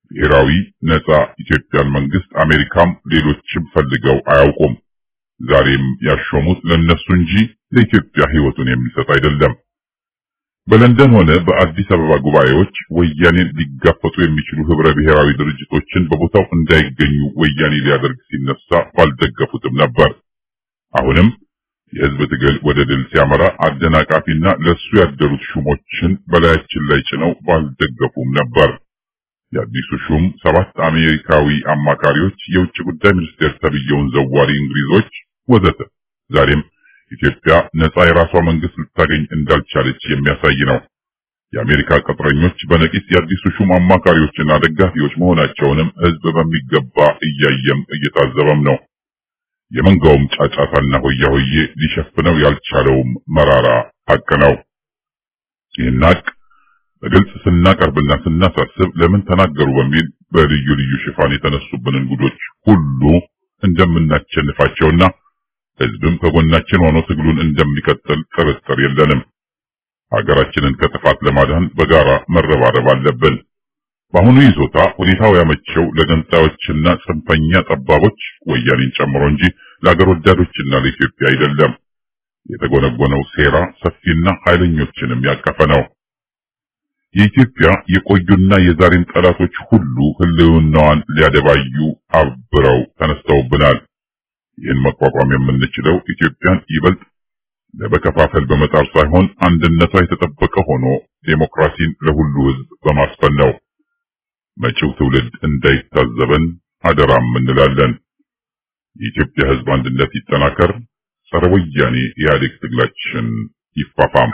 ብሔራዊ ነጻ ኢትዮጵያን መንግስት አሜሪካም ሌሎችም ፈልገው አያውቁም። ዛሬም ያሾሙት ለነሱ እንጂ ለኢትዮጵያ ህይወቱን የሚሰጥ አይደለም። በለንደን ሆነ በአዲስ አበባ ጉባኤዎች ወያኔን ሊጋፈጡ የሚችሉ ህብረ ብሔራዊ ድርጅቶችን በቦታው እንዳይገኙ ወያኔ ሊያደርግ ሲነሳ ባልደገፉትም ነበር። አሁንም የህዝብ ትግል ወደ ድል ሲያመራ አደናቃፊና ለሱ ያደሩት ሹሞችን በላያችን ላይ ጭነው ባልደገፉም ነበር። የአዲሱ ሹም ሰባት አሜሪካዊ አማካሪዎች፣ የውጭ ጉዳይ ሚኒስቴር ተብየውን ዘዋሪ እንግሊዞች ወዘተ ዛሬም ኢትዮጵያ ነጻ የራሷ መንግስት ልታገኝ እንዳልቻለች የሚያሳይ ነው። የአሜሪካ ቅጥረኞች በነቂስ የአዲሱ ሹም አማካሪዎችና ደጋፊዎች መሆናቸውንም ህዝብ በሚገባ እያየም እየታዘበም ነው። የመንጋውም ጫጫታና ሆያ ሆዬ ሊሸፍነው ያልቻለውም መራራ ሀቅ ነው። ይህን ሀቅ በግልጽ ስናቀርብና ስናሳስብ ለምን ተናገሩ በሚል በልዩ ልዩ ሽፋን የተነሱብንን ጉዶች ሁሉ እንደምናቸንፋቸውና ህዝብም ከጎናችን ሆኖ ትግሉን እንደሚቀጥል ጥርጥር የለንም። ሀገራችንን ከጥፋት ለማዳን በጋራ መረባረብ አለብን። በአሁኑ ይዞታ ሁኔታው ያመቸው ለገንጣዮችና ጽንፈኛ ጠባቦች ወያኔን ጨምሮ እንጂ ለአገር ወዳዶችና ለኢትዮጵያ አይደለም። የተጎነጎነው ሴራ ሰፊና ኃይለኞችንም ያቀፈ ነው። የኢትዮጵያ የቆዩና የዛሬን ጠላቶች ሁሉ ህልውናዋን ሊያደባዩ አብረው ተነስተውብናል። ይህን መቋቋም የምንችለው ኢትዮጵያን ይበልጥ ለመከፋፈል በመጣር ሳይሆን አንድነቷ የተጠበቀ ሆኖ ዴሞክራሲን ለሁሉ ህዝብ በማስፈን ነው። መጪው ትውልድ እንዳይታዘበን አደራም እንላለን። የኢትዮጵያ ህዝብ አንድነት ይጠናከር፣ ጸረ ወያኔ ኢህአዴግ ትግላችን ይፋፋም።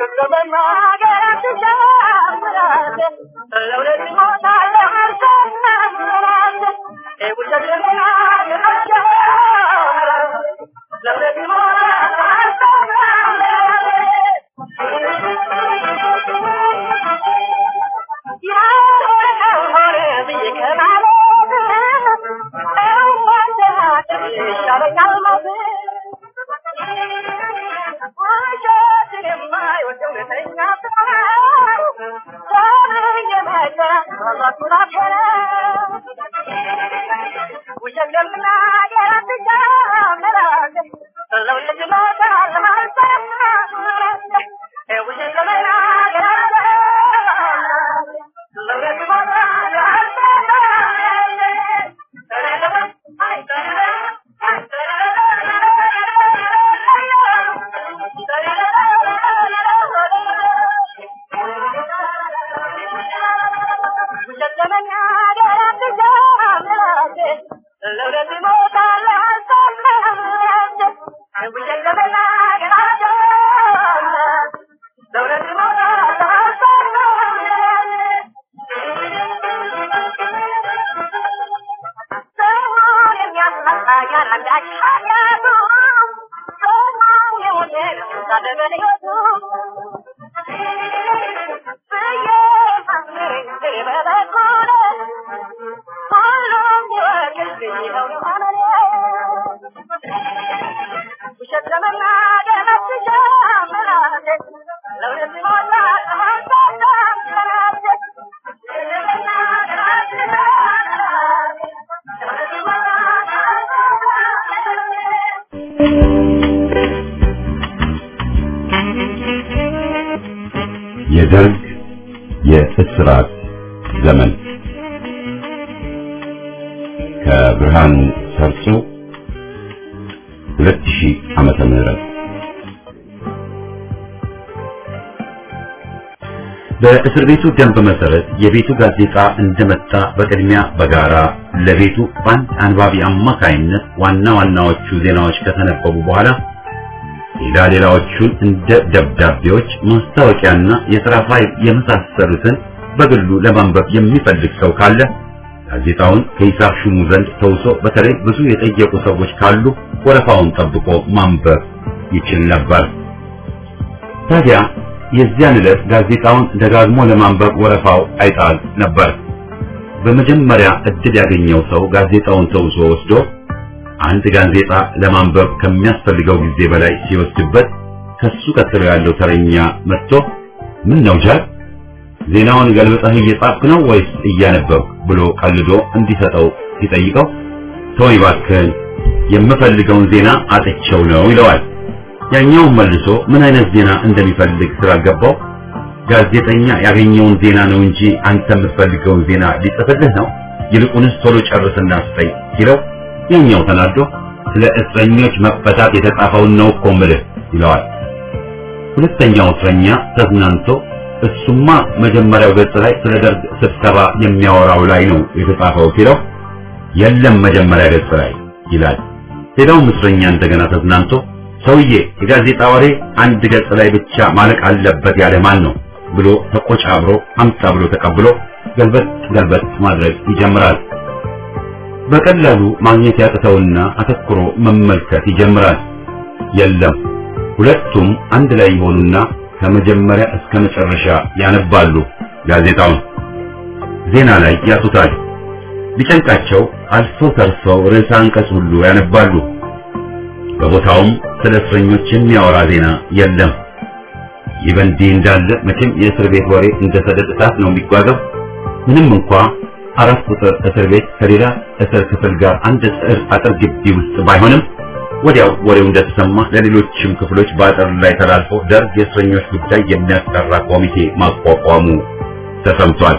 የደርግ የእስራት ዘመን ከብርሃኑ ሰርጾ 2000 ዓመተ ምህረት በእስር ቤቱ ደንብ መሰረት የቤቱ ጋዜጣ እንደመጣ በቅድሚያ በጋራ ለቤቱ በአንድ አንባቢ አማካይነት ዋና ዋናዎቹ ዜናዎች ከተነበቡ በኋላ ሌላ ሌላዎቹን እንደ ደብዳቤዎች፣ ማስታወቂያና የሥራ ፋይል የመሳሰሉትን በግሉ ለማንበብ የሚፈልግ ሰው ካለ ጋዜጣውን ከሂሳብ ሹሙ ዘንድ ተውሶ በተለይ ብዙ የጠየቁ ሰዎች ካሉ ወረፋውን ጠብቆ ማንበብ ይችል ነበር። ታዲያ የዚያን ዕለት ጋዜጣውን ደጋግሞ ለማንበብ ወረፋው አይጣል ነበር። በመጀመሪያ እድል ያገኘው ሰው ጋዜጣውን ተውሶ ወስዶ አንድ ጋዜጣ ለማንበብ ከሚያስፈልገው ጊዜ በላይ ሲወስድበት ከሱ ቀጥሎ ያለው ተረኛ መጥቶ ምን ነው ጃል ዜናውን ገልብጠህ እየጻፍክ ነው ወይስ እያነበብክ ብሎ ቀልዶ እንዲሰጠው ሲጠይቀው ተወኝ እባክህን የምፈልገውን ዜና አጥቼው ነው ይለዋል። ያኛውን መልሶ ምን አይነት ዜና እንደሚፈልግ ስላልገባው ጋዜጠኛ ያገኘውን ዜና ነው እንጂ አንተ የምትፈልገውን ዜና ሊጽፍልህ ነው፣ ይልቁንስ ቶሎ ጨርስና ስጠኝ ሲለው ያኛው ተናዶ ስለ እስረኞች መፈታት የተጻፈውን ነው እኮ የምልህ ይለዋል። ሁለተኛው እስረኛ ተዝናንቶ እሱማ መጀመሪያው ገጽ ላይ ስለ ደርግ ስብሰባ የሚያወራው ላይ ነው የተጻፈው ሲለው የለም መጀመሪያ ገጽ ላይ ይላል። ሌላውም እስረኛ እንደገና ተዝናንቶ ሰውዬ የጋዜጣ ወሬ አንድ ገጽ ላይ ብቻ ማለቅ አለበት ያለ ማን ነው ብሎ ተቆጫብሮ አምጣ ብሎ ተቀብሎ ገልበጥ ገልበጥ ማድረግ ይጀምራል። በቀላሉ ማግኘት ያቅተውና አተኩሮ መመልከት ይጀምራል። የለም ሁለቱም አንድ ላይ ይሆኑና ከመጀመሪያ እስከ መጨረሻ ያነባሉ። ጋዜጣውን ዜና ላይ ያጡታል። ቢጨንቃቸው አልፈው ተርፈው ርዕሰ አንቀጽ ሁሉ ያነባሉ። በቦታውም ስለ እስረኞች የሚያወራ ዜና የለም። ይህ በእንዲህ እንዳለ መቼም የእስር ቤት ወሬ እንደ ሰደድ እሳት ነው የሚጓዘው። ምንም እንኳ አራት ቁጥር እስር ቤት ከሌላ እስር ክፍል ጋር አንድ እስር አጥር ግቢ ውስጥ ባይሆንም ወዲያው ወሬው እንደተሰማ ለሌሎችም ክፍሎች በአጥር ላይ ተላልፎ ደርግ የእስረኞች ጉዳይ የሚያስጠራ ኮሚቴ ማቋቋሙ ተሰምቷል።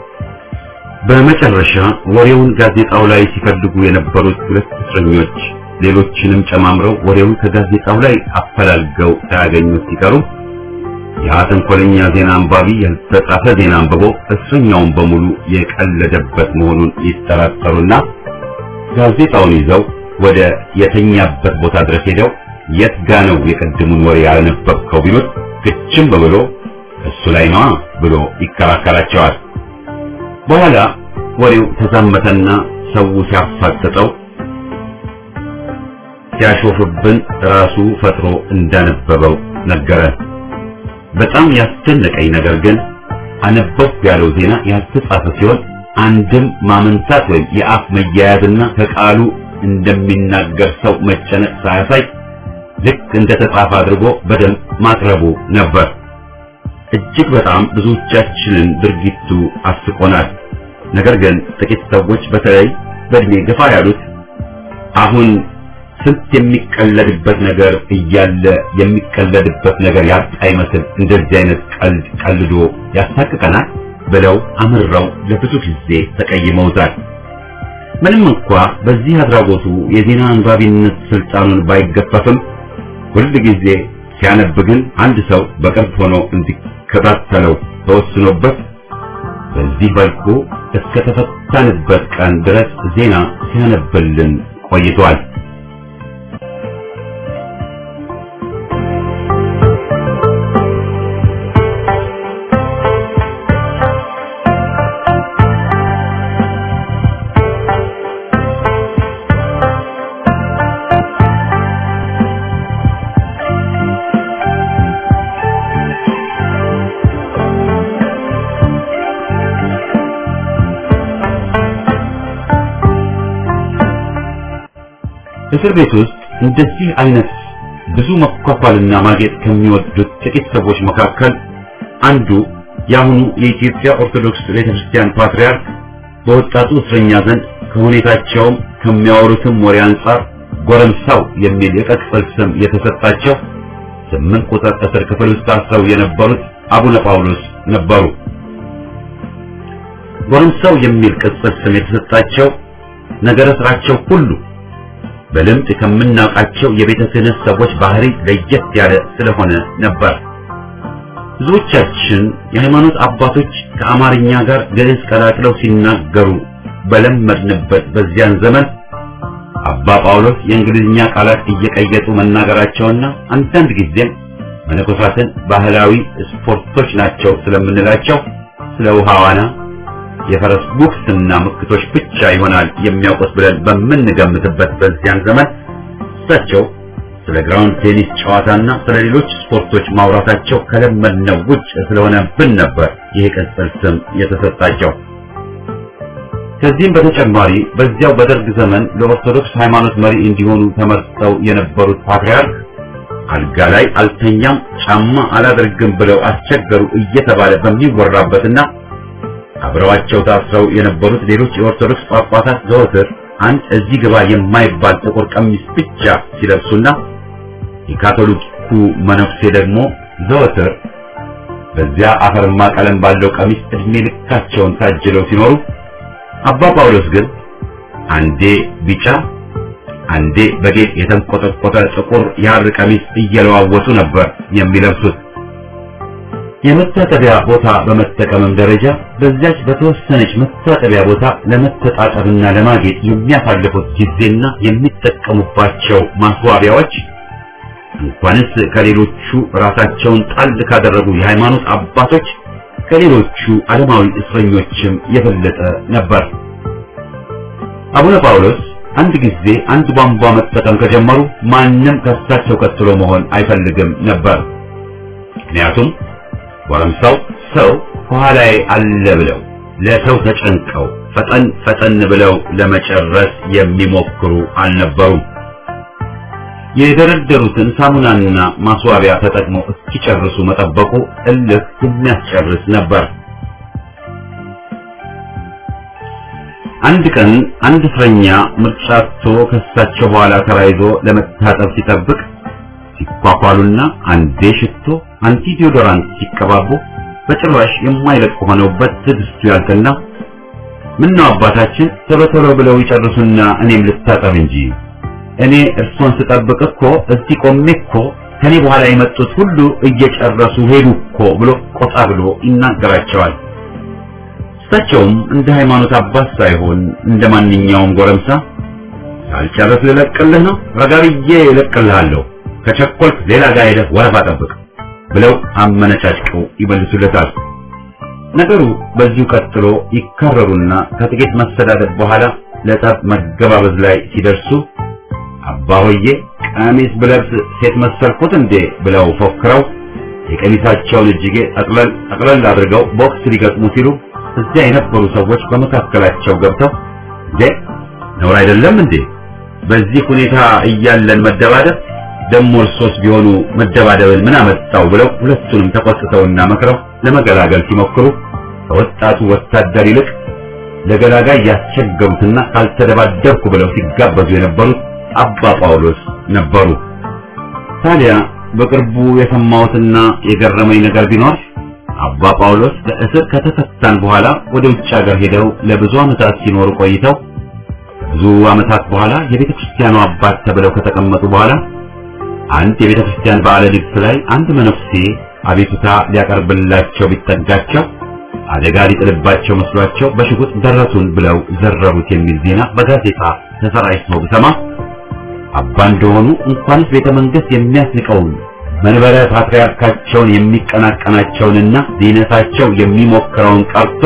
በመጨረሻ ወሬውን ጋዜጣው ላይ ሲፈልጉ የነበሩት ሁለት እስረኞች ሌሎችንም ጨማምረው ወሬውን ከጋዜጣው ላይ አፈላልገው ሳያገኙት ሲቀሩ ያ ተንኮለኛ ዜና አንባቢ ያልተጻፈ ዜና አንብቦ እስረኛውን በሙሉ የቀለደበት መሆኑን ይጠራጠሩና ጋዜጣውን ይዘው ወደ የተኛበት ቦታ ድረስ ሄደው የት ጋ ነው የቀድሙን ወሬ ያነበብከው ቢሉት ግችም ብሎ እሱ ላይ ነዋ ብሎ ይከራከራቸዋል። በኋላ ወሬው ተዛመተና ሰው ሲያፋጥጠው ሲያሾፍብን ራሱ ፈጥሮ እንዳነበበው ነገረን። በጣም ያስደነቀኝ ነገር ግን አነበብኩ ያለው ዜና ያልተጻፈ ሲሆን አንድም ማመንታት ወይም የአፍ መያያዝና ከቃሉ እንደሚናገር ሰው መጨነቅ ሳያሳይ ልክ እንደተጻፈ አድርጎ በደንብ ማቅረቡ ነበር። እጅግ በጣም ብዙዎቻችንን ድርጊቱ አስቆናል። ነገር ግን ጥቂት ሰዎች በተለይ በእድሜ ገፋ ያሉት አሁን ስንት የሚቀለድበት ነገር እያለ የሚቀለድበት ነገር ያጣ ይመስል እንደዚህ አይነት ቀልድ ቀልዶ ያሳቅቀናል ብለው አምረው ለብዙ ጊዜ ተቀይመውታል። ምንም እንኳ በዚህ አድራጎቱ የዜና አንባቢነት ስልጣኑን ባይገፈፍም ሁል ጊዜ ሲያነብ ግን አንድ ሰው በቅርብ ሆኖ እንዲከታተለው ተወስኖበት በዚህ መልኩ እስከ ተፈታንበት ቀን ድረስ ዜና ሲያነብልን ቆይቷል። እስር ቤት ውስጥ እንደዚህ አይነት ብዙ መኳኳልና ማጌጥ ከሚወዱት ጥቂት ሰዎች መካከል አንዱ የአሁኑ የኢትዮጵያ ኦርቶዶክስ ቤተክርስቲያን ፓትርያርክ በወጣቱ እስረኛ ዘንድ ከሁኔታቸውም ከሚያወሩትም ወሬ አንጻር ጎረምሳው የሚል የቅጽል ስም የተሰጣቸው ስምንት ቁጥር እስር ክፍል ውስጥ ታስረው የነበሩት አቡነ ጳውሎስ ነበሩ። ጎረምሳው የሚል ቅጽል ስም የተሰጣቸው ነገረ ስራቸው ሁሉ በልምድ ከምናውቃቸው የቤተ ክህነት ሰዎች ባህሪ ለየት ያለ ስለሆነ ነበር። ብዙዎቻችን የሃይማኖት አባቶች ከአማርኛ ጋር ግዕዝ ቀላቅለው ሲናገሩ በለመድንበት በዚያን ዘመን አባ ጳውሎስ የእንግሊዝኛ ቃላት እየቀየጡ መናገራቸውና አንዳንድ ጊዜም መነኮሳትን ባህላዊ ስፖርቶች ናቸው ስለምንላቸው ስለ ውሃ ዋና የፈረስ ጉግስና ምክቶች ብቻ ይሆናል የሚያውቁት ብለን በምንገምትበት በዚያን ዘመን እሳቸው ስለ ግራውንድ ቴኒስ ጨዋታና ስለ ሌሎች ስፖርቶች ማውራታቸው ከለመድነው ውጭ ስለሆነብን ነበር ይህ ቅጽል ስም የተሰጣቸው። ከዚህም በተጨማሪ በዚያው በደርግ ዘመን ለኦርቶዶክስ ሃይማኖት መሪ እንዲሆኑ ተመርጠው የነበሩት ፓትርያርክ አልጋ ላይ አልተኛም፣ ጫማ አላደርግም ብለው አስቸገሩ እየተባለ በሚወራበትና አብረዋቸው ታስረው የነበሩት ሌሎች የኦርቶዶክስ ጳጳሳት ዘወትር አንድ እዚህ ግባ የማይባል ጥቁር ቀሚስ ብቻ ሲለብሱና የካቶሊኩ መነኩሴ ደግሞ ዘወትር በዚያ አፈርማ ቀለም ባለው ቀሚስ እድሜ ልካቸውን ታጅለው ሲኖሩ አባ ጳውሎስ ግን አንዴ ቢጫ አንዴ በጌጥ የተንቆጠቆጠ ጥቁር የሐር ቀሚስ እየለዋወጡ ነበር የሚለብሱት። የመታጠቢያ ቦታ በመጠቀምም ደረጃ በዚያች በተወሰነች መታጠቢያ ቦታ ለመተጣጠብና ለማጌጥ የሚያሳልፉት ጊዜና የሚጠቀሙባቸው ማስዋቢያዎች እንኳንስ ከሌሎቹ ራሳቸውን ጣል ካደረጉ የሃይማኖት አባቶች ከሌሎቹ ዓለማዊ እስረኞችም የበለጠ ነበር። አቡነ ጳውሎስ አንድ ጊዜ አንድ ቧንቧ መጠቀም ከጀመሩ ማንም ከሳቸው ቀጥሎ መሆን አይፈልግም ነበር። ምክንያቱም ጎረምሳው ሰው ከኋላዬ አለ ብለው ለሰው ተጨንቀው ፈጠን ፈጠን ብለው ለመጨረስ የሚሞክሩ አልነበሩም። የደረደሩትን ሳሙናና ማስዋቢያ ተጠቅመው እስኪጨርሱ መጠበቁ እልህ የሚያስጨርስ ነበር። አንድ ቀን አንድ እስረኛ ምርጫ አጥቶ ከሳቸው በኋላ ተራይዞ ለመታጠብ ሲጠብቅ ሲኳኳሉና አንዴ ሽቶ አንቲ ዲዮዶራንት ሲቀባቡ በጭራሽ የማይለቅ ሆነውበት ትዕግስቱ ያልቅና ምነው አባታችን ቶሎ ቶሎ ብለው ይጨርሱና እኔም ልታጠብ እንጂ እኔ እርሶን ስጠብቅ እኮ እዚህ ቆሜ እኮ ከኔ በኋላ የመጡት ሁሉ እየጨረሱ ሄዱ እኮ ብሎ ቆጣ ብሎ ይናገራቸዋል። እሳቸውም እንደ ሃይማኖት አባት ሳይሆን እንደ ማንኛውም ጎረምሳ ሳልጨርስ ልለቅልህ ነው፣ ረጋ ብዬ እለቅልሃለሁ፣ ከቸኮልክ ሌላ ጋር ሄደህ ወረፋ ጠብቅ ብለው አመነጫጭቀው ይመልሱለታል። ነገሩ በዚሁ ቀጥሎ ይካረሩና ከጥቂት መሰዳደብ በኋላ ለጠብ መገባበዝ ላይ ሲደርሱ አባ ሆዬ ቀሚስ ብለብስ ሴት መሰልኩት እንዴ ብለው ፎክረው የቀሚሳቸውን እጅጌ ጠቅለል ጠቅለል አድርገው ቦክስ ሊገጥሙ ሲሉ እዚያ የነበሩ ሰዎች በመካከላቸው ገብተው እንዴ ነውር አይደለም እንዴ በዚህ ሁኔታ እያለን መደባደብ ደሞ እርሶስ ቢሆኑ መደባደብን ምን አመጣው ብለው ሁለቱንም ተቆጥተውና መክረው ለመገላገል ሲሞክሩ ከወጣቱ ወታደር ይልቅ ለገላጋይ ያስቸገሩትና ካልተደባደብኩ ብለው ሲጋበዙ የነበሩት አባ ጳውሎስ ነበሩ። ታዲያ በቅርቡ የሰማሁትና የገረመኝ ነገር ቢኖር አባ ጳውሎስ ከእስር ከተፈታን በኋላ ወደ ውጭ ሀገር ሄደው ለብዙ ዓመታት ሲኖሩ ቆይተው ብዙ ዓመታት በኋላ የቤተ ክርስቲያኑ አባት ተብለው ከተቀመጡ በኋላ አንድ የቤተ ክርስቲያን በዓለ ንግሥ ላይ አንድ መነኩሴ አቤቱታ ሊያቀርብላቸው ቢጠጋቸው አደጋ ሊጥልባቸው መስሏቸው በሽጉጥ ደረቱን ብለው ዘረሩት የሚል ዜና በጋዜጣ ተሰራጭቶ ብሰማ አባ እንደሆኑ እንኳንስ ቤተ መንግስት የሚያስንቀውን መንበረ ፓትርያርካቸውን የሚቀናቀናቸውንና ሊነሳቸው የሚሞክረውን ቀርቶ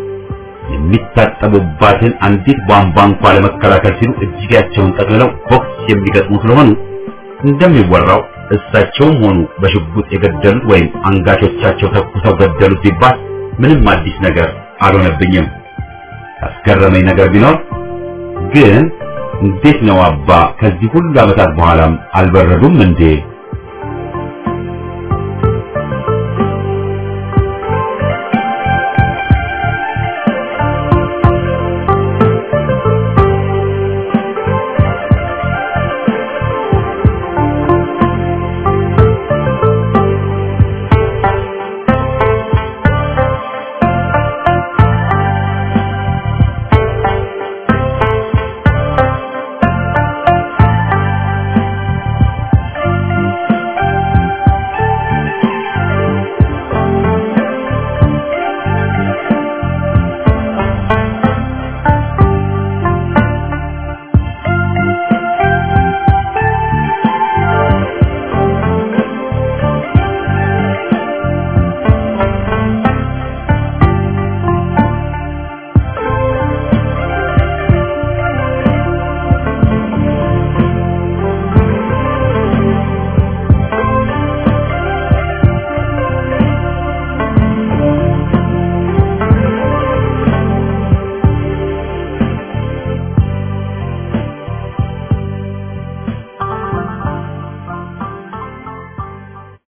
የሚታጠቡባትን አንዲት ቧንቧ እንኳ ለመከላከል ሲሉ እጅጌያቸውን ጠቅልለው ቦክስ የሚገጥሙ ስለሆኑ እንደሚወራው እሳቸውም ሆኑ በሽጉጥ የገደሉት ወይም አንጋቾቻቸው ተኩሰው ገደሉት ሲባል ምንም አዲስ ነገር አልሆነብኝም። ያስገረመኝ ነገር ቢኖር ግን እንዴት ነው አባ ከዚህ ሁሉ ዓመታት በኋላም አልበረዱም እንዴ